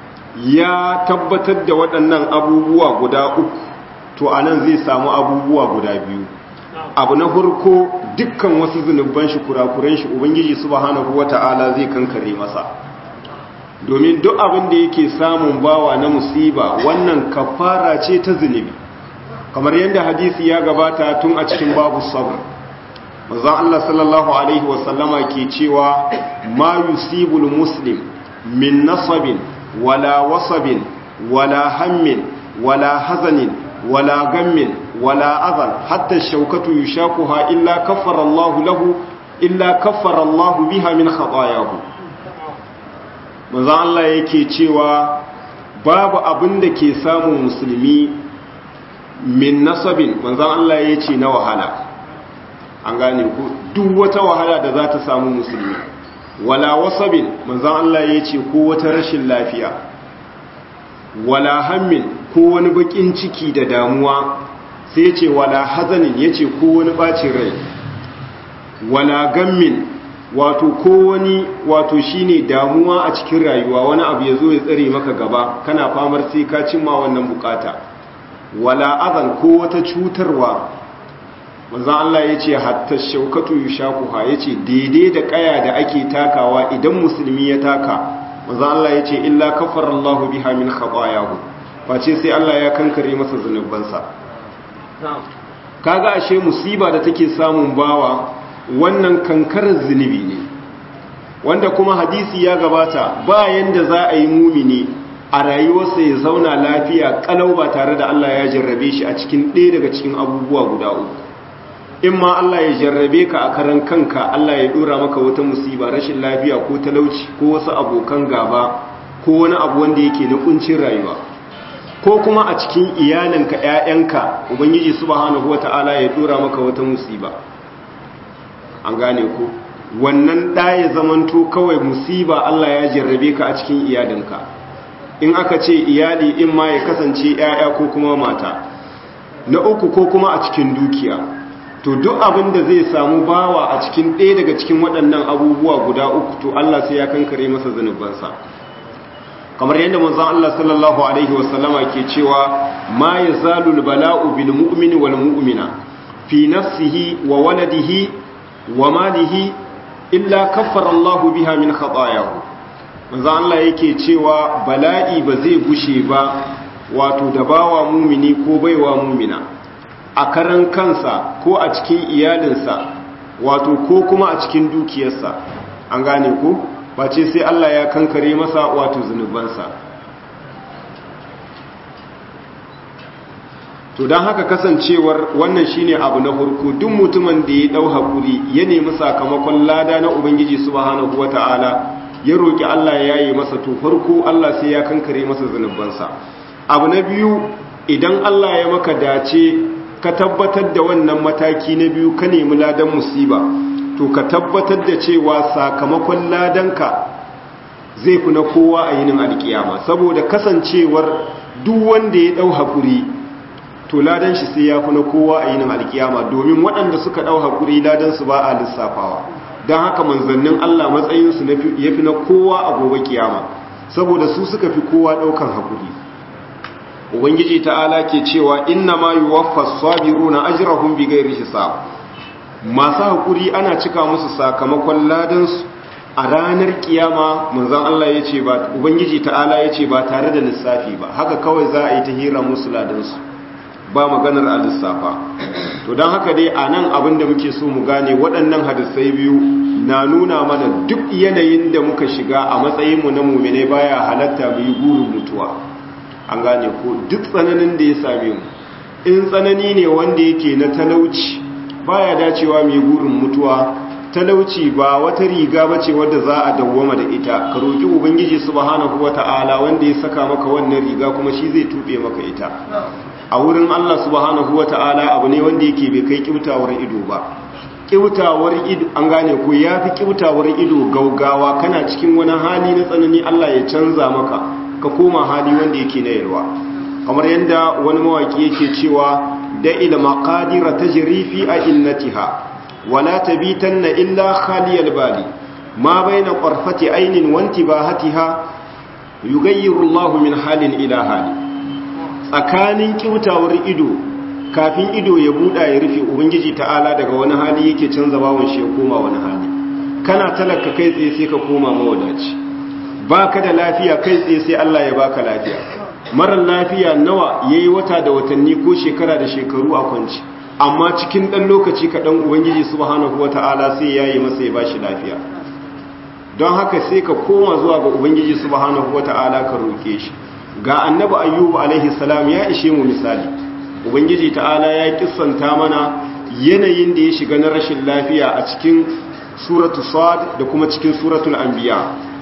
ya tabbatar da waɗannan abubuwa guda uku to anan zai samu abubuwa guda biyu abu na farko dukkan wasu zunuban shi kurakuran shi ubangiji subhanahu wata'ala zai kankare masa domin duk abin da yake samun bawa na musiba wannan kafara ce ta zunubi kamar yadda hadisi ya gabata tun a cikin babu sabr manzon Allah sallallahu alaihi wasallama ke cewa ma yusibul muslim min nasabin wala wasabin wala hammin wala hazanin wala gammin wala azan hatta shaukatu yushakuha illa kaffara Allah lahu illa kaffara Allah biha min khatayahu manzon Allah yake cewa babu abin da ke samun musulmi min nasabin manzan Allah ya ce na wahala an gane ku duk wata wahala da za ta samu musulmi wala wasabin manzan Allah ya ce ko wata rashin lafiya wala hammin ko wani bakin ciki da damuwa sai ya ce wala hazanin ya ce ko wani bacin rai wala gammin wato ko wani wato shine damuwa a cikin rayuwa wani abu ya zo ya tsare maka gaba kana famar sai ka cimma wannan bukata wala azan ko wata cutarwa manzan Allah ya ce hatta shaukatu yushakuha ya ce daidai da kaya da ake takawa idan musulmi ya taka manzan Allah ya ce illa kafarallahu biha min khatayahu face sai Allah ya kankare masa zunubansa kaga ashe musiba da take samun bawa wannan kankarar zunubi ne wanda kuma hadisi ya gabata ba yanda za a yi mumini a rayuwarsa ya zauna lafiya kalau ba tare da Allah ya jarrabe shi a cikin ɗaya daga cikin abubuwa guda uku in ma Allah ya jarrabe ka a karan kanka Allah ya dora maka wata musiba rashin lafiya ko talauci ko wasu abokan gaba ko wani abu wanda yake na kuncin rayuwa ko kuma a cikin iyalinka ƴaƴanka ubangiji subhanahu wataala ya dora maka wata musiba an gane ko wannan ɗa ya zamanto kawai musiba Allah ya jarrabe ka a cikin iyalinka in aka ce iyali in ma ya kasance ‘ya'ya ko kuma mata na uku ko kuma a cikin dukiya to duk abin da zai samu bawa a cikin ɗaya daga cikin waɗannan abubuwa guda uku to Allah sai ya kankare masa zunubansa kamar yadda manzon Allah sallallahu alaihi wasallama ke cewa ma yazalul bala'u bil mu'mini wal mu'mina fi nafsihi wa waladihi wa malihi illa kaffara Allahu biha min khatayahu manzo Allah yake cewa bala'i ba zai gushe ba wato da bawa mumini ko baiwa mumina a karan kansa ko a cikin iyalinsa wato ko kuma a cikin dukiyarsa an gane ko face sai Allah ya kankare masa wato zunubansa to don haka kasancewar wannan shine abu na farko duk mutumin da ya dau hakuri ya nemi sakamakon lada na ubangiji subhanahu wataala ya roki Allah ya yaye masa to farko Allah sai ya kankare masa zanubansa abu na biyu idan Allah ya maka dace ka tabbatar da wannan mataki na biyu ka nemi ladan musiba to ka tabbatar da cewa sakamakon ladanka zai fi na kowa a yinin alkiyama saboda kasancewar duk wanda ya dau hakuri to ladan shi sai ya fi na kowa a yinin alkiyama domin waɗanda suka ɗau haƙuri ladan su ba a lissafawa don haka manzannin Allah matsayinsu ya fi na kowa a gobe kiyama saboda su suka fi kowa ɗaukan haƙuri ubangiji ta'ala ke cewa inna ma yi waffa sabiru na ajirahun bigayar hisab masu haƙuri ana cika musu sakamakon ladansu a ranar kiyama manzan Allah ya ce ba ubangiji ta'ala ya ce ba tare da lissafi ba haka kawai za a yi ta hira musu ladansu ba maganar a lissafa to don haka dai a nan abin da muke so mu gane waɗannan hadisai biyu na nuna mana duk yanayin da muka shiga a matsayinmu na mummune baya halatta mu yi gurin mutuwa an gane ko duk tsananin da ya same mu in tsanani ne wanda yake na talauci baya dacewa mai gurin mutuwa talauci ba wata riga bace wadda za a dawwama da ita ka roki ubangiji subhanahu wata'ala wanda ya saka maka wannan riga kuma shi zai tube maka ita a wurin Allah subhanahu wata'ala abu ne wanda yake bai kai kibtawar ido ba kibtawar ido an gane ko yafi kibtawar ido gaugawa kana cikin wani hali na tsanani Allah ya canza maka ka koma hali wanda yake na yalwa kamar yadda wani mawaki yake cewa da ila maqadira tajri fi ainnatiha wala tabitanna illa khaliyal bali ma baina qarfati aynin wa intibahatiha yughayyiru Allahu min halin ila hali tsakanin kiutawar ido kafin ido ya buda ya rufe ubangiji ta'ala daga wani hali yake canza bawon shi ya koma wani hali kana talaka kai tsaye sai ka koma mawadaci baka da lafiya kai tsaye sai Allah ya baka lafiya marar lafiya nawa yayi wata da watanni ko shekara da shekaru a kwanci amma cikin dan lokaci kaɗan ubangiji subhanahu wata'ala sai yayi masa ya bashi lafiya don haka sai ka koma zuwa ga ubangiji subhanahu wata'ala ka roke shi ga annabi ayyubu alaihi salam ya ishe mu misali ubangiji ta'ala ya kissanta mana yanayin da ya shiga na rashin lafiya a cikin suratul sad da kuma cikin suratul anbiya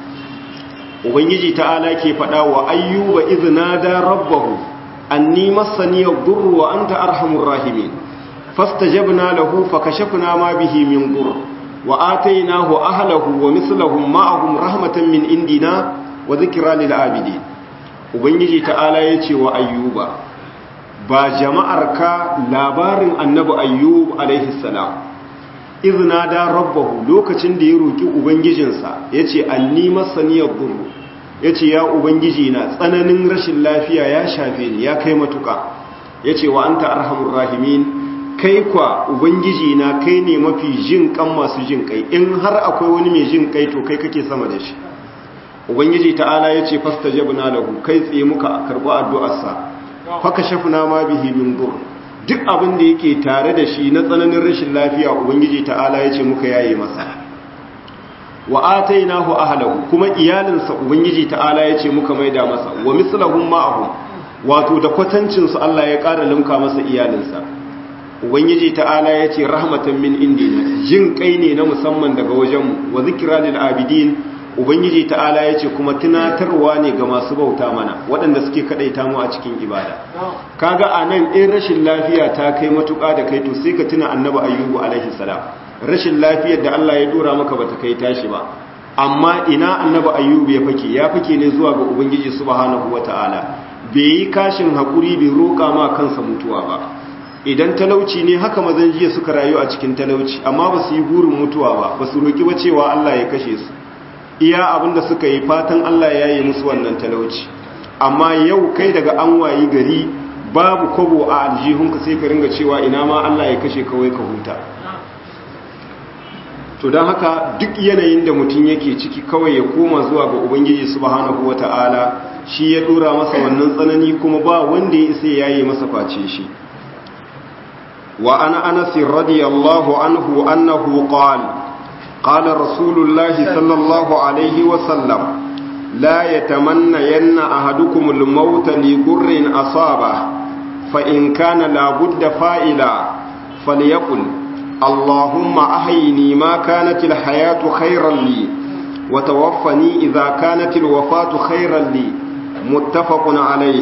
ubangiji ta'ala ke faɗa wa ayyuba iznada rabbahu anni massani ad-durru wa anta arhamur rahimin fastajabna lahu fakashafna ma bihi min dur wa atainahu ahlahu wa mithlahum ma'ahum rahmatan min indina wa dhikra lil abidin ubangiji ta'ala yace wa ayyuba ba jama'ar ka labarin annabi ayyub alaihi salam izna da rabbahu lokacin da ya roki ubangijinsa yace anni masaniyar durru yace ya ubangiji na tsananin rashin lafiya ya shafe ni ya kai matuka yace wa anta arhamur rahimin kai kwa ubangiji na kai ne mafi jin kan masu jin kai in har akwai wani mai jin kai to kai kake sama da shi ubangiji ta'ala yace fastajabna lahu kai tsaye muka karbi addu'arsa faka shafna ma bihi min dur duk abin da yake tare da shi na tsananin rashin lafiya ubangiji ta'ala ya ce muka yaye masa wa atainahu ahlahu kuma iyalinsa ubangiji ta'ala ya ce muka maida masa wa mislahum ma'ahum wato da kwatancin su Allah ya ƙara limka masa iyalinsa ubangiji ta'ala ya ce rahmatan min indina jin kai ne na musamman daga wajenmu wa zikra lil abidin ubangiji ta'ala ya ce kuma tunatarwa ne ga masu bauta mana waɗanda suke kaɗaita mu a cikin ibada kaga a nan in rashin lafiya ta kai matuƙa da kai to sai ka tuna annabi ayyubu alaihi salam rashin lafiyar da Allah ya dora maka bata kai tashi ba amma ina annabi ayyubu ya fake ya fake ne zuwa ga ubangiji subhanahu wataala bai yi kashin hakuri bai roƙa ma kansa mutuwa ba idan talauci ne haka mazan jiya suka rayu a cikin talauci amma ba su yi burin mutuwa ba ba su roƙi ba cewa Allah ya kashe su iya abinda suka yi fatan Allah ya yi musu wannan talauci amma yau kai daga an wayi gari babu kwabo a aljihunka sai ka ringa cewa ina ma Allah ya kashe kawai ka huta to don haka duk yanayin da mutum yake ciki kawai ya koma zuwa ga ubangiji subhanahu wata'ala shi ya dora masa wannan tsanani kuma ba wanda ya isa yayi masa face shi wa ana anas radiyallahu anhu annahu qala قال رسول الله صلى الله عليه وسلم لا يتمنين أحدكم الموت لقر أصابه فإن كان لابد فائلا فليقل اللهم أحيني ما كانت الحياة خيرا لي وتوفني إذا كانت الوفاة خيرا لي متفق عليه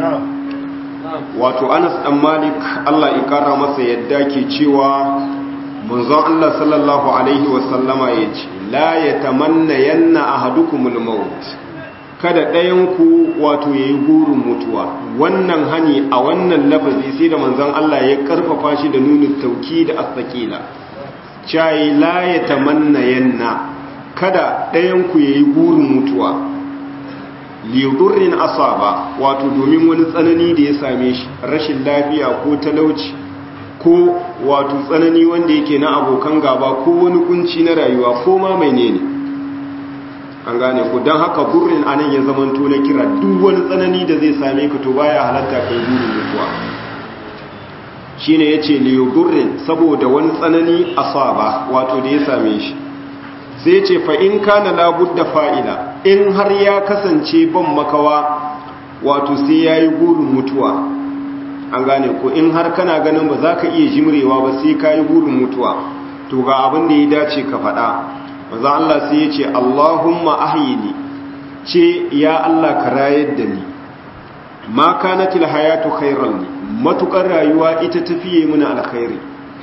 wato Anas dan Malik Allah ya kara masa yadda ke cewa manzon Allah sallallahu alaihi wasallama ya ce la ya tamanna yanna ahadukumul maut kada ɗayan ku wato yayi gurin mutuwa wannan hani a wannan lafazi sai da manzon Allah ya karfafa shi da nunin tauki da astaqila cai la ya tamanna yanna kada ɗayan ku yayi gurin mutuwa liyudurrin asaba wato domin wani tsanani da ya same shi rashin lafiya ko talauci ko wato tsanani wanda yake na abokan gaba ko wani kunci na rayuwa ko ma mai ne an gane ku don haka burin anan ya zamanto na kira duk wani tsanani da zai same ka to baya halatta kai burin mutuwa shine yace liyu burin saboda wani tsanani asaba wato da ya same shi sai ce fa in kana labudda fa'ila in har ya kasance ban makawa wato sai yayi burin mutuwa an gane ko in har kana ganin ba za ka iya jimrewa ba sai ka yi burin mutuwa to ga abin da ya dace ka faɗa maza Allah sai ya ce Allahumma ahyini ce ya Allah ka rayar da ni ma kanatil hayatu khairan li matukar rayuwa ita tafiye mini alkhairi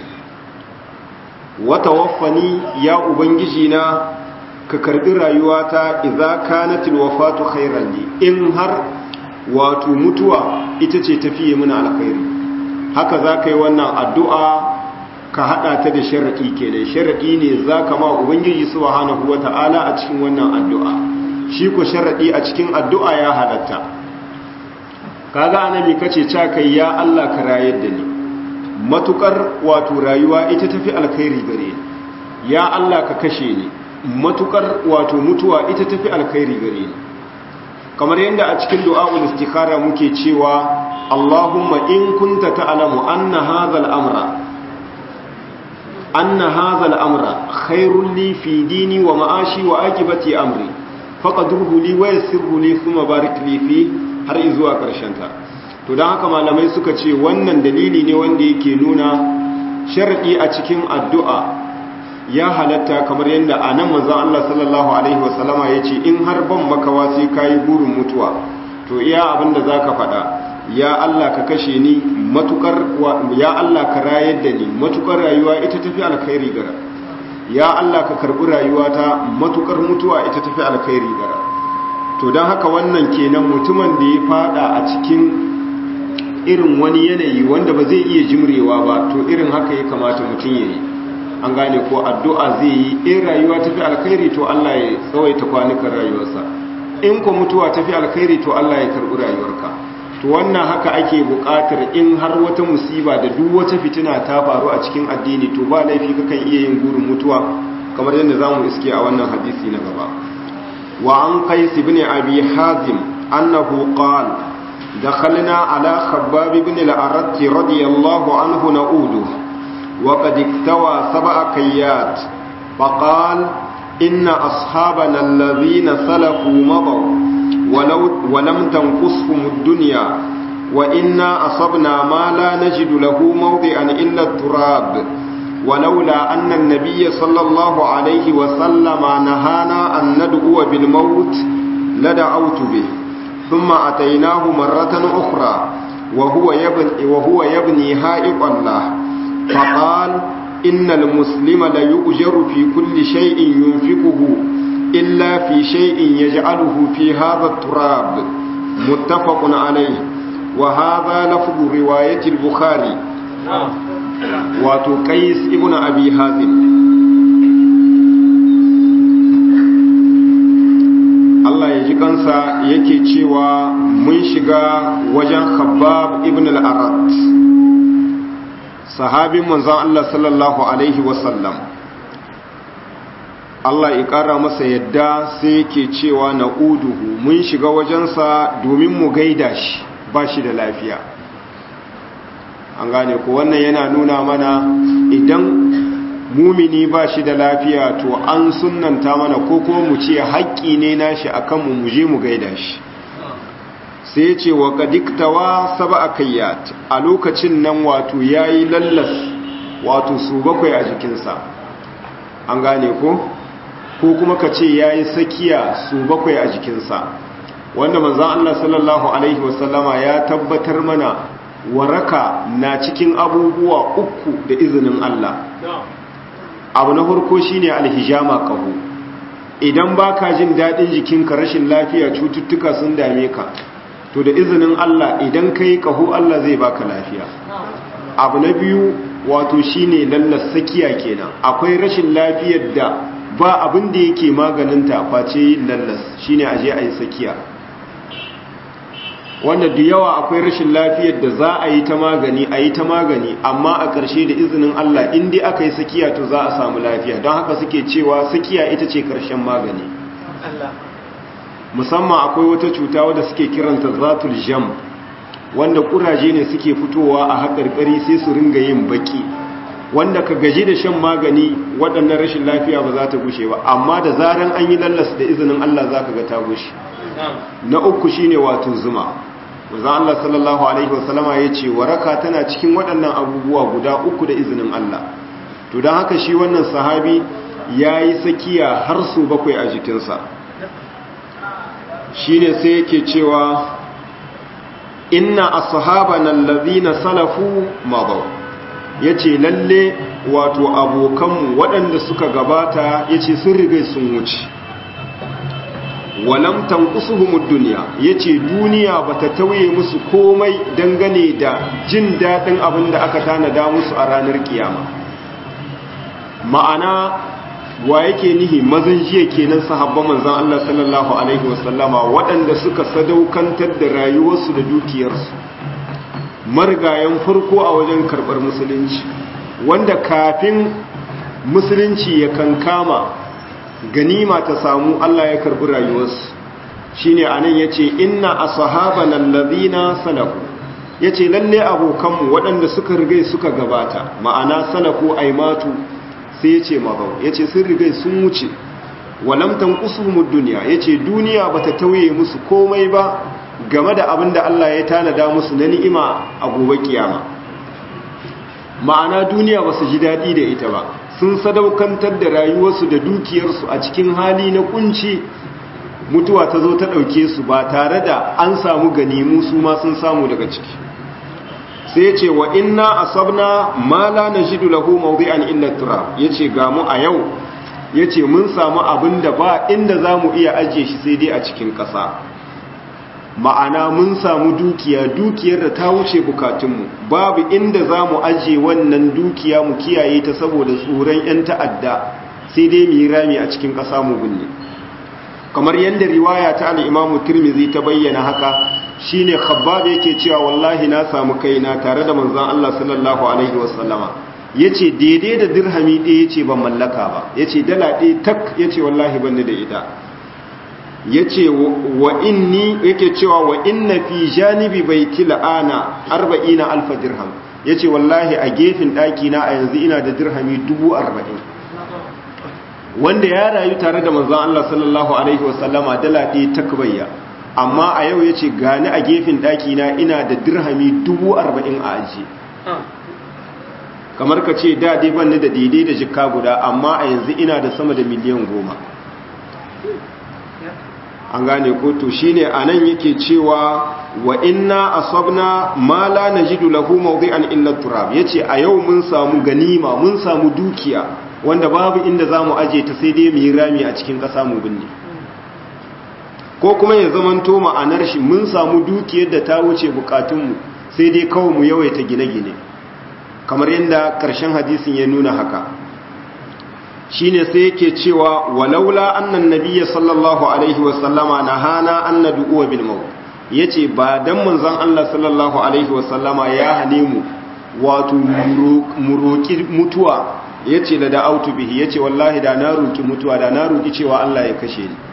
wa tawaffani ya ubangiji na ka karbi rayuwata idza kanatil wafatu khairan li in har wato mutuwa ita ce tafiye mini alkhairi haka za ka yi wannan addu'a ka hada ta da sharaɗi kenan sharaɗi ne za ka ma ubangiji subhanahu wata'ala a cikin wannan addu'a shi ko sharaɗi a cikin addu'a ya halatta kaga annabi kace ca kai ya Allah ka rayar da ni matukar wato rayuwa ita tafi alkhairi gare ni ya Allah ka kashe ni matukar wato mutuwa ita tafi alkhairi gare ni kamar yadda a cikin du'a'ul istikhara muke cewa Allahumma in kunta ta'lamu anna hadha al-amra anna hadha al-amra khairul li fi dini wa ma'ashi wa aqibati amri faqadruhu li wa yassirhu li thumma barik li fi har zuwa karshen ta to dan haka malamai suka ce wannan dalili ne wanda yake nuna sharadi a cikin addu'a ya halatta kamar yadda a nan manzan Allah sallallahu Alaihi wasallama ya ce in har ban makawa sai ka yi burin mutuwa to iya abinda za ka faɗa ya Allah ka kashe ni matukar ya Allah ka rayar da ni matukar rayuwa ita tafi alkhairi gara ya Allah ka karɓi rayuwata matukar mutuwa ita tafi alkhairi gara to don haka wannan kenan mutumin da ya fada a cikin irin wani yanayi wanda ba zai iya jimrewa ba to irin haka ya kamata mutum ya yi an gane ko addu'a zai yi in rayuwa tafi alkhairi to Allah ya tsawaita kwanukan rayuwarsa in ko mutuwa tafi alkhairi to Allah ya karɓi rayuwarka to wannan haka ake buƙatar in har wata musiba da duk wata fitina ta faru a cikin addini to ba laifi kakan iya yin gurin mutuwa kamar yadda zamu iske a wannan hadisi na gaba wa an qais ibn abi hazim annahu qala دخلنا على خباب بن الأرت رضي الله عنه نعوده وقد اكتوى سبع كيات فقال إن أصحابنا الذين سلفوا مضوا ولو ولم تنقصهم الدنيا وإنا أصبنا ما لا نجد له موضعا إلا التراب ولولا أن النبي صلى الله عليه وسلم نهانا أن ندعو بالموت لدعوت به ثم أتيناه مرة أخرى وهو يبني, وهو يبني هائقا له فقال إن المسلم ليؤجر في كل شيء ينفقه إلا في شيء يجعله في هذا التراب متفق عليه وهذا لفظ رواية البخاري وتقيس ابن أبي هازم Allah ya ji kansa yake cewa mun shiga wajen Khabbab ibn al-Arat sahabin manzon Allah sallallahu alaihi wasallam Allah ya kara masa yadda sai yake cewa na uduhu mun shiga wajensa domin mu gaida shi ba shi da lafiya an gane ko wannan yana nuna mana idan mumini ba shi da lafiya to an sunanta mana ko kuma mu ce haƙƙi ne nashi akan mu mu je mu gaida shi sai ce wa kadiktawa saba akayyat a lokacin nan wato yayi lallas wato su bakwai a jikinsa an gane ko ko kuma ka ce yayi sakiya su bakwai a jikinsa wanda manzon Allah sallallahu alaihi wasallama ya tabbatar mana waraka na cikin abubuwa uku da izinin Allah abu na farko shine alhijama kaho idan baka jin dadin jikinka rashin lafiya cututtuka sun dame ka to da izinin Allah idan kai kaho Allah zai baka lafiya abu na biyu wato shine lallas sakiya kenan akwai rashin lafiyar da ba abin da yake maganinta face yin lallas shine aje ayi sakiya wanda da yawa akwai rashin lafiyar da za a yi ta magani a yi ta magani amma a ƙarshe da izinin Allah in dai aka yi sakiya to za a samu lafiya don haka suke cewa sakiya ita ce ƙarshen magani musamman akwai wata cuta wadda suke kiranta zatul jam wanda ƙuraje ne suke fitowa a haƙarƙari sai su ringa yin baki wanda ka gaji da shan magani waɗannan rashin lafiya ba za ta gushe ba amma da zaran an yi lallas da izinin Allah za ka ga ta gushe na uku shine wato zuma manzon Allah sallallahu alaihi wasallama yace waraka tana cikin waɗannan abubuwa guda uku da izinin Allah to dan haka shi wannan sahabi yayi sakiya har su bakwai a jikinsa shine sai yake cewa inna ashabana allazina salafu madaw yace lalle wato abokanmu waɗanda suka gabata yace sun riga sun wuce walam tanqusuhumud dunya yace duniya bata tauye musu komai dangane da jin dadin abin da aka tanada musu a ranar kiyama ma'ana wa yake nihi mazan jiya kenan sahabban manzon Allah sallallahu alaihi wasallama waɗanda suka sadaukantar da rayuwarsu da dukiyarsu marigayen farko a wajen karɓar musulunci wanda kafin musulunci ya kankama ganima ta samu Allah ya karɓi rayuwarsu shine anan yace inna ashabana allazina salafu yace lalle abokanmu waɗanda suka rigai suka gabata ma'ana salafu aimatu sai ya ce mazau ya ce sun rigai sun wuce walamtan kusurmud duniya ya ce duniya ba ta tauye musu komai ba game da abin da Allah ya tanada musu na ni'ima a gobe kiyama ma'ana duniya ba su ji daɗi da ita ba sun sadaukantar da rayuwarsu da dukiyarsu a cikin hali na kunci mutuwa ta zo ta ɗauke su ba tare da an samu ganimu su ma sun samu daga ciki sai ce wa inna asabna ma la najidu lahu mawdi'an illa turab yace ga mu a yau yace mun samu abin da ba inda zamu iya ajiye shi sai dai a cikin ƙasa ma'ana mun samu dukiya dukiyar da ta wuce bukatunmu babu inda zamu ajiye wannan dukiya mu kiyaye ta saboda tsoron yan ta'adda sai dai mu yi rami a cikin ƙasa mu binne kamar yadda riwaya ta al-Imam Tirmidhi ta bayyana haka shine khabbab yake cewa wallahi na samu kaina tare da manzon Allah sallallahu alaihi wasallama yace daidai da dirhami ɗaya yace ban mallaka ba yace dala ɗaya tak yace wallahi ban da ita yace wa inni yake cewa wa inna fi janibi baiti la'ana 40 alf dirham yace wallahi a gefen ɗaki na a yanzu ina da dirhami 40 wanda ya rayu tare da manzon Allah sallallahu alaihi wasallama dala ɗaya takbayya amma a yau ya ce gani a gefen ɗakina ina da dirhami dubu arba'in a aji kamar ka ce da dai banni da daidai da jika guda amma a yanzu ina da sama da miliyan goma an gane ko to shine anan yake cewa wa inna asabna ma la najidu lahu mawdi'an illa turab yace a yau mun samu ganima mun samu dukiya wanda babu inda zamu aje ta sai dai mu yi rami a cikin ƙasa mu binne ko kuma ya zamanto ma'anar shi mun samu dukiyar da ta wuce bukatunmu sai dai kawai mu yawaita gine-gine kamar yadda ƙarshen hadisin ya nuna haka shine sai yake cewa walaula annan nabiyya sallallahu alaihi wasallama nahana an nad'u bil maut yace ba dan manzon Allah sallallahu alaihi wasallama ya hane mu wato mu roki mutuwa yace la da'autu bihi yace wallahi da na roki mutuwa da na roki cewa Allah ya kashe ni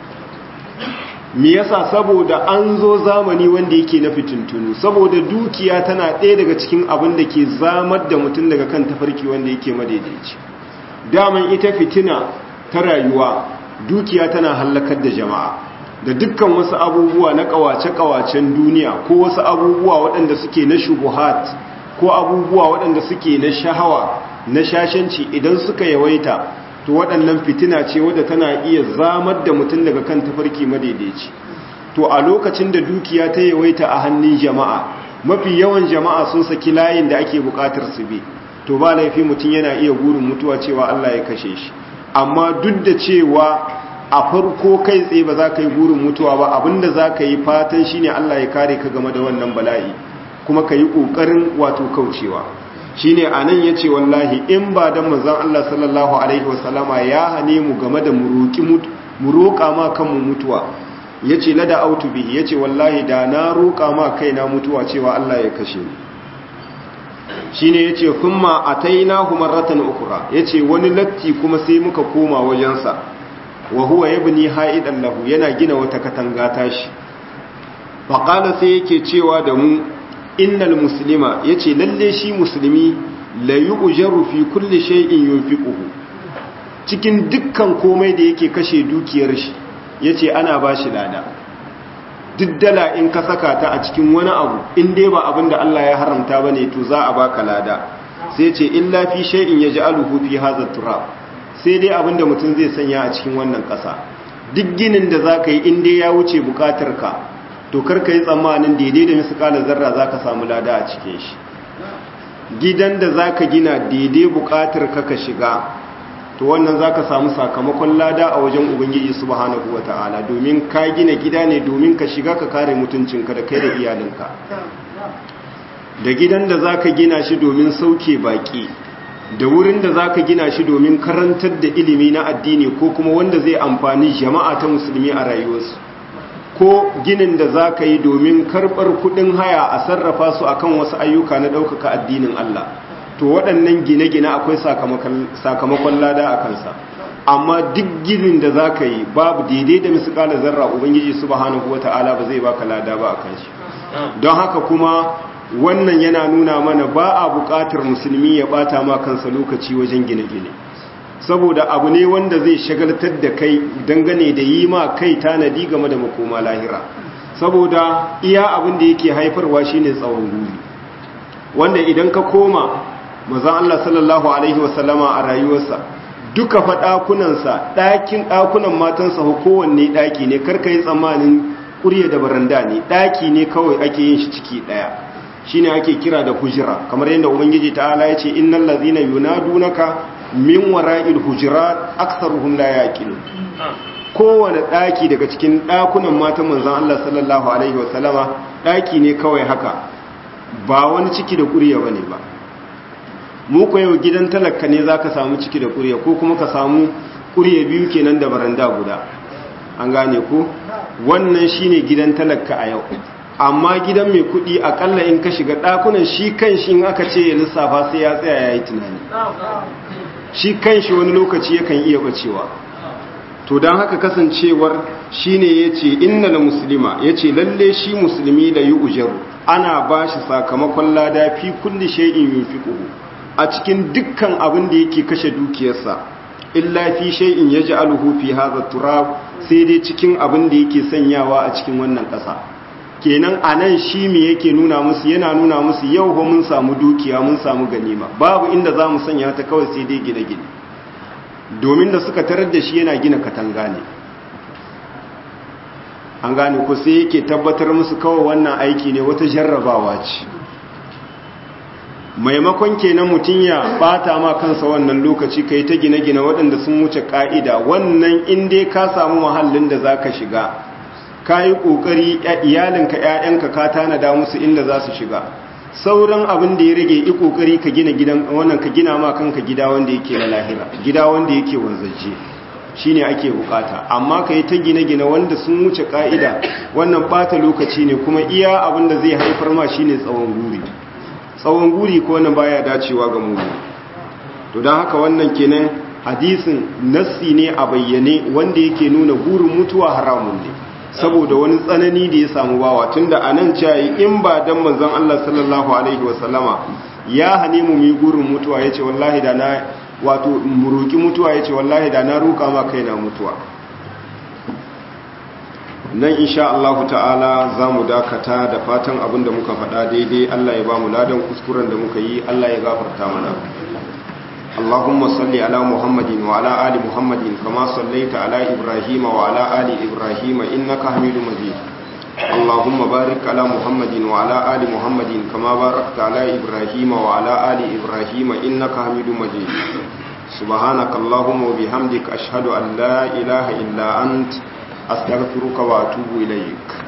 me yasa saboda an zo zamani wanda yake na fitintunu saboda dukiya tana ɗaya daga cikin abin da ke zamar da mutum daga kan tafarki wanda yake madaidaici daman ita fitina ta rayuwa dukiya tana hallakar da jama'a da dukkan wasu abubuwa na kawace-kawacen duniya ko wasu abubuwa waɗanda suke na shubuhat ko abubuwa waɗanda suke na shahawa na shashanci idan suka yawaita to waɗannan fitina ce wadda tana iya zamar da mutum daga kan tafarki madaidaici to a lokacin da dukiya ta yawaita a hannun jama'a mafi yawan jama'a sun saki layin da ake buƙatar su bi to ba laifi mutum yana iya gurin mutuwa cewa Allah ya kashe shi amma duk da cewa a farko kai tsaye ba za ka yi gurin mutuwa ba abinda za ka yi fatan shine Allah ya kare ka game da wannan bala'i kuma ka yi ƙoƙarin wato kaucewa shine anan yace wallahi in ba dan manzon Allah sallallahu alaihi wasallama ya hane mu game da muroki mu roƙa ma kanmu mutuwa yace lada autu bihi yace wallahi da na roƙa ma kaina mutuwa cewa Allah ya kashe ni shine yace kuma atainahu marratan ukhra yace wani latti kuma sai muka koma wajensa wa huwa yabni haidan lahu yana gina wata katanga tashi faqala sai yake cewa da mu innal muslima yace lalle shi musulmi la yu'jaru fi kulli shay'in yunfiquhu cikin dukkan komai da yake kashe dukiyar shi yace ana bashi lada duk dala in ka saka ta a cikin wani abu in dai ba abin da Allah ya haramta ba ne to za a baka lada sai ce illa fi shay'in yaj'aluhu fi hadha turab sai dai abin da mutum zai sanya a cikin wannan ƙasa duk ginin da zaka yi in dai ya wuce bukatar ka to kar ka yi tsammanin daidai da misalan zarra zaka samu lada a cikin shi gidan da zaka gina daidai bukatar ka ka shiga to wannan za ka samu sakamakon lada a wajen ubangiji subhanahu wa ta'ala domin ka gina gida ne domin ka shiga ka kare mutuncinka da kai da iyalinka da gidan da za ka gina shi domin sauke baki da wurin da za ka gina shi domin karantar da ilimi na addini ko kuma wanda zai amfani jama'a ta musulmi a rayuwarsu ko ginin da za ka yi domin karɓar kuɗin haya a sarrafa su akan wasu ayyuka na ɗaukaka addinin Allah to waɗannan gine-gine akwai sakamakon lada a kansa amma duk ginin da za ka yi babu daidai da misikala zarra ubangiji subhanahu wata'ala ba zai baka lada ba a kan shi don haka kuma wannan yana nuna mana ba a buƙatar musulmi ya ɓata ma kansa lokaci wajen gine-gine saboda abu ne wanda zai shagaltar da kai dangane da yi ma kai tanadi game da makoma lahira saboda iya abin da yake haifarwa shine tsawon guri wanda idan ka koma mazan Allah sallallahu Alaihi wasallama a rayuwarsa duka fa ɗakunansa ɗakin ɗakunan matansa kowanne ɗaki ne karka yi tsammanin ƙurya da baranda ne ɗaki ne kawai ake yin shi ciki ɗaya shi ne ake kira da hujira kamar yadda ubangiji ta'ala ya ce innan lazina yunadunaka min wara'il hujira aksaruhum la yaqilu kowane ɗaki daga cikin ɗakunan matan manzon Allah sallallahu alaihi wasallama ɗaki ne kawai haka ba wani ciki da ƙurya bane ba mu ko yau gidan talaka ne za ka samu ciki da ƙurya ko kuma ka samu ƙurya biyu kenan da baranda guda an gane ko wannan shine gidan talaka a yau amma gidan mai kuɗi akalla in ka shiga ɗakunan shi kan shi in aka ce ya lissafa sai ya tsaya ya yi tunani shi kan shi wani lokaci yakan iya bacewa to don haka kasancewar shine ya ce innal musulma ya ce lalle shi musulmi da yi ujaru ana ba shi sakamakon lada fi kulli shay'in yunfiquhu a cikin dukkan abin da yake kashe dukiyarsa illa fi shay'in yaj'aluhu fi hadha turab sai dai cikin abin da yake sanyawa a cikin wannan ƙasa kenan anan shi me yake nuna musu yana nuna musu yau ba mun samu dukiya mun samu ganima babu inda za mu sanya ta kawai sai dai gine-gine domin da suka tarar da shi yana gina katanga ne an gane ku sai yake tabbatar musu kawai wannan aiki ne wata jarrabawa ce maimakon kenan mutum ya bata ma kansa wannan lokaci kai ta gine-gine waɗanda sun wuce ƙa'ida wannan inda ka samu mahallin da za ka shiga ka yi ƙoƙari iyalinka ‘ya'yanka ka tanada musu inda za su shiga sauran abin da ya rage yi ƙoƙari ka gina gidan wannan ka gina ma kanka gida wanda yake na lahira gida wanda yake wanzaje shi ne ake bukata amma ka yi ta gine-gine wanda sun wuce ƙa'ida wannan ɓata lokaci ne kuma iya abin da zai haifar ma shi ne tsawon guri tsawon guri ko wannan baya dacewa ga mu to don haka wannan kenan hadisin nassi ne a bayyane wanda yake nuna burin mutuwa haramun ne saboda wani tsanani da ya samu bawa tunda anan cewa in ba dan manzon Allah sallallahu alaihi wasallama ya hane mu mi gurin mutuwa yace wallahi da na wato muruki mutuwa yace wallahi da na roka ma kaina mutuwa nan insha Allah ta'ala za mu dakata da fatan abin da muka faɗa daidai Allah ya ba mu ladan kuskuren da muka yi Allah ya gafarta mana Allahumma salli ala Muhammadin wa ala ali Muhammadin kama sallaita ala Ibrahim wa ala ali Ibrahim innaka Hamidum Majid Allahumma barik ala Muhammadin wa ala ali Muhammadin kama barakta ala Ibrahim wa ala ali Ibrahim innaka Hamidum Majid سبحانك اللهم وبحمدك أشهد أن لا إله إلا أنت أستغفرك وأتوب إليك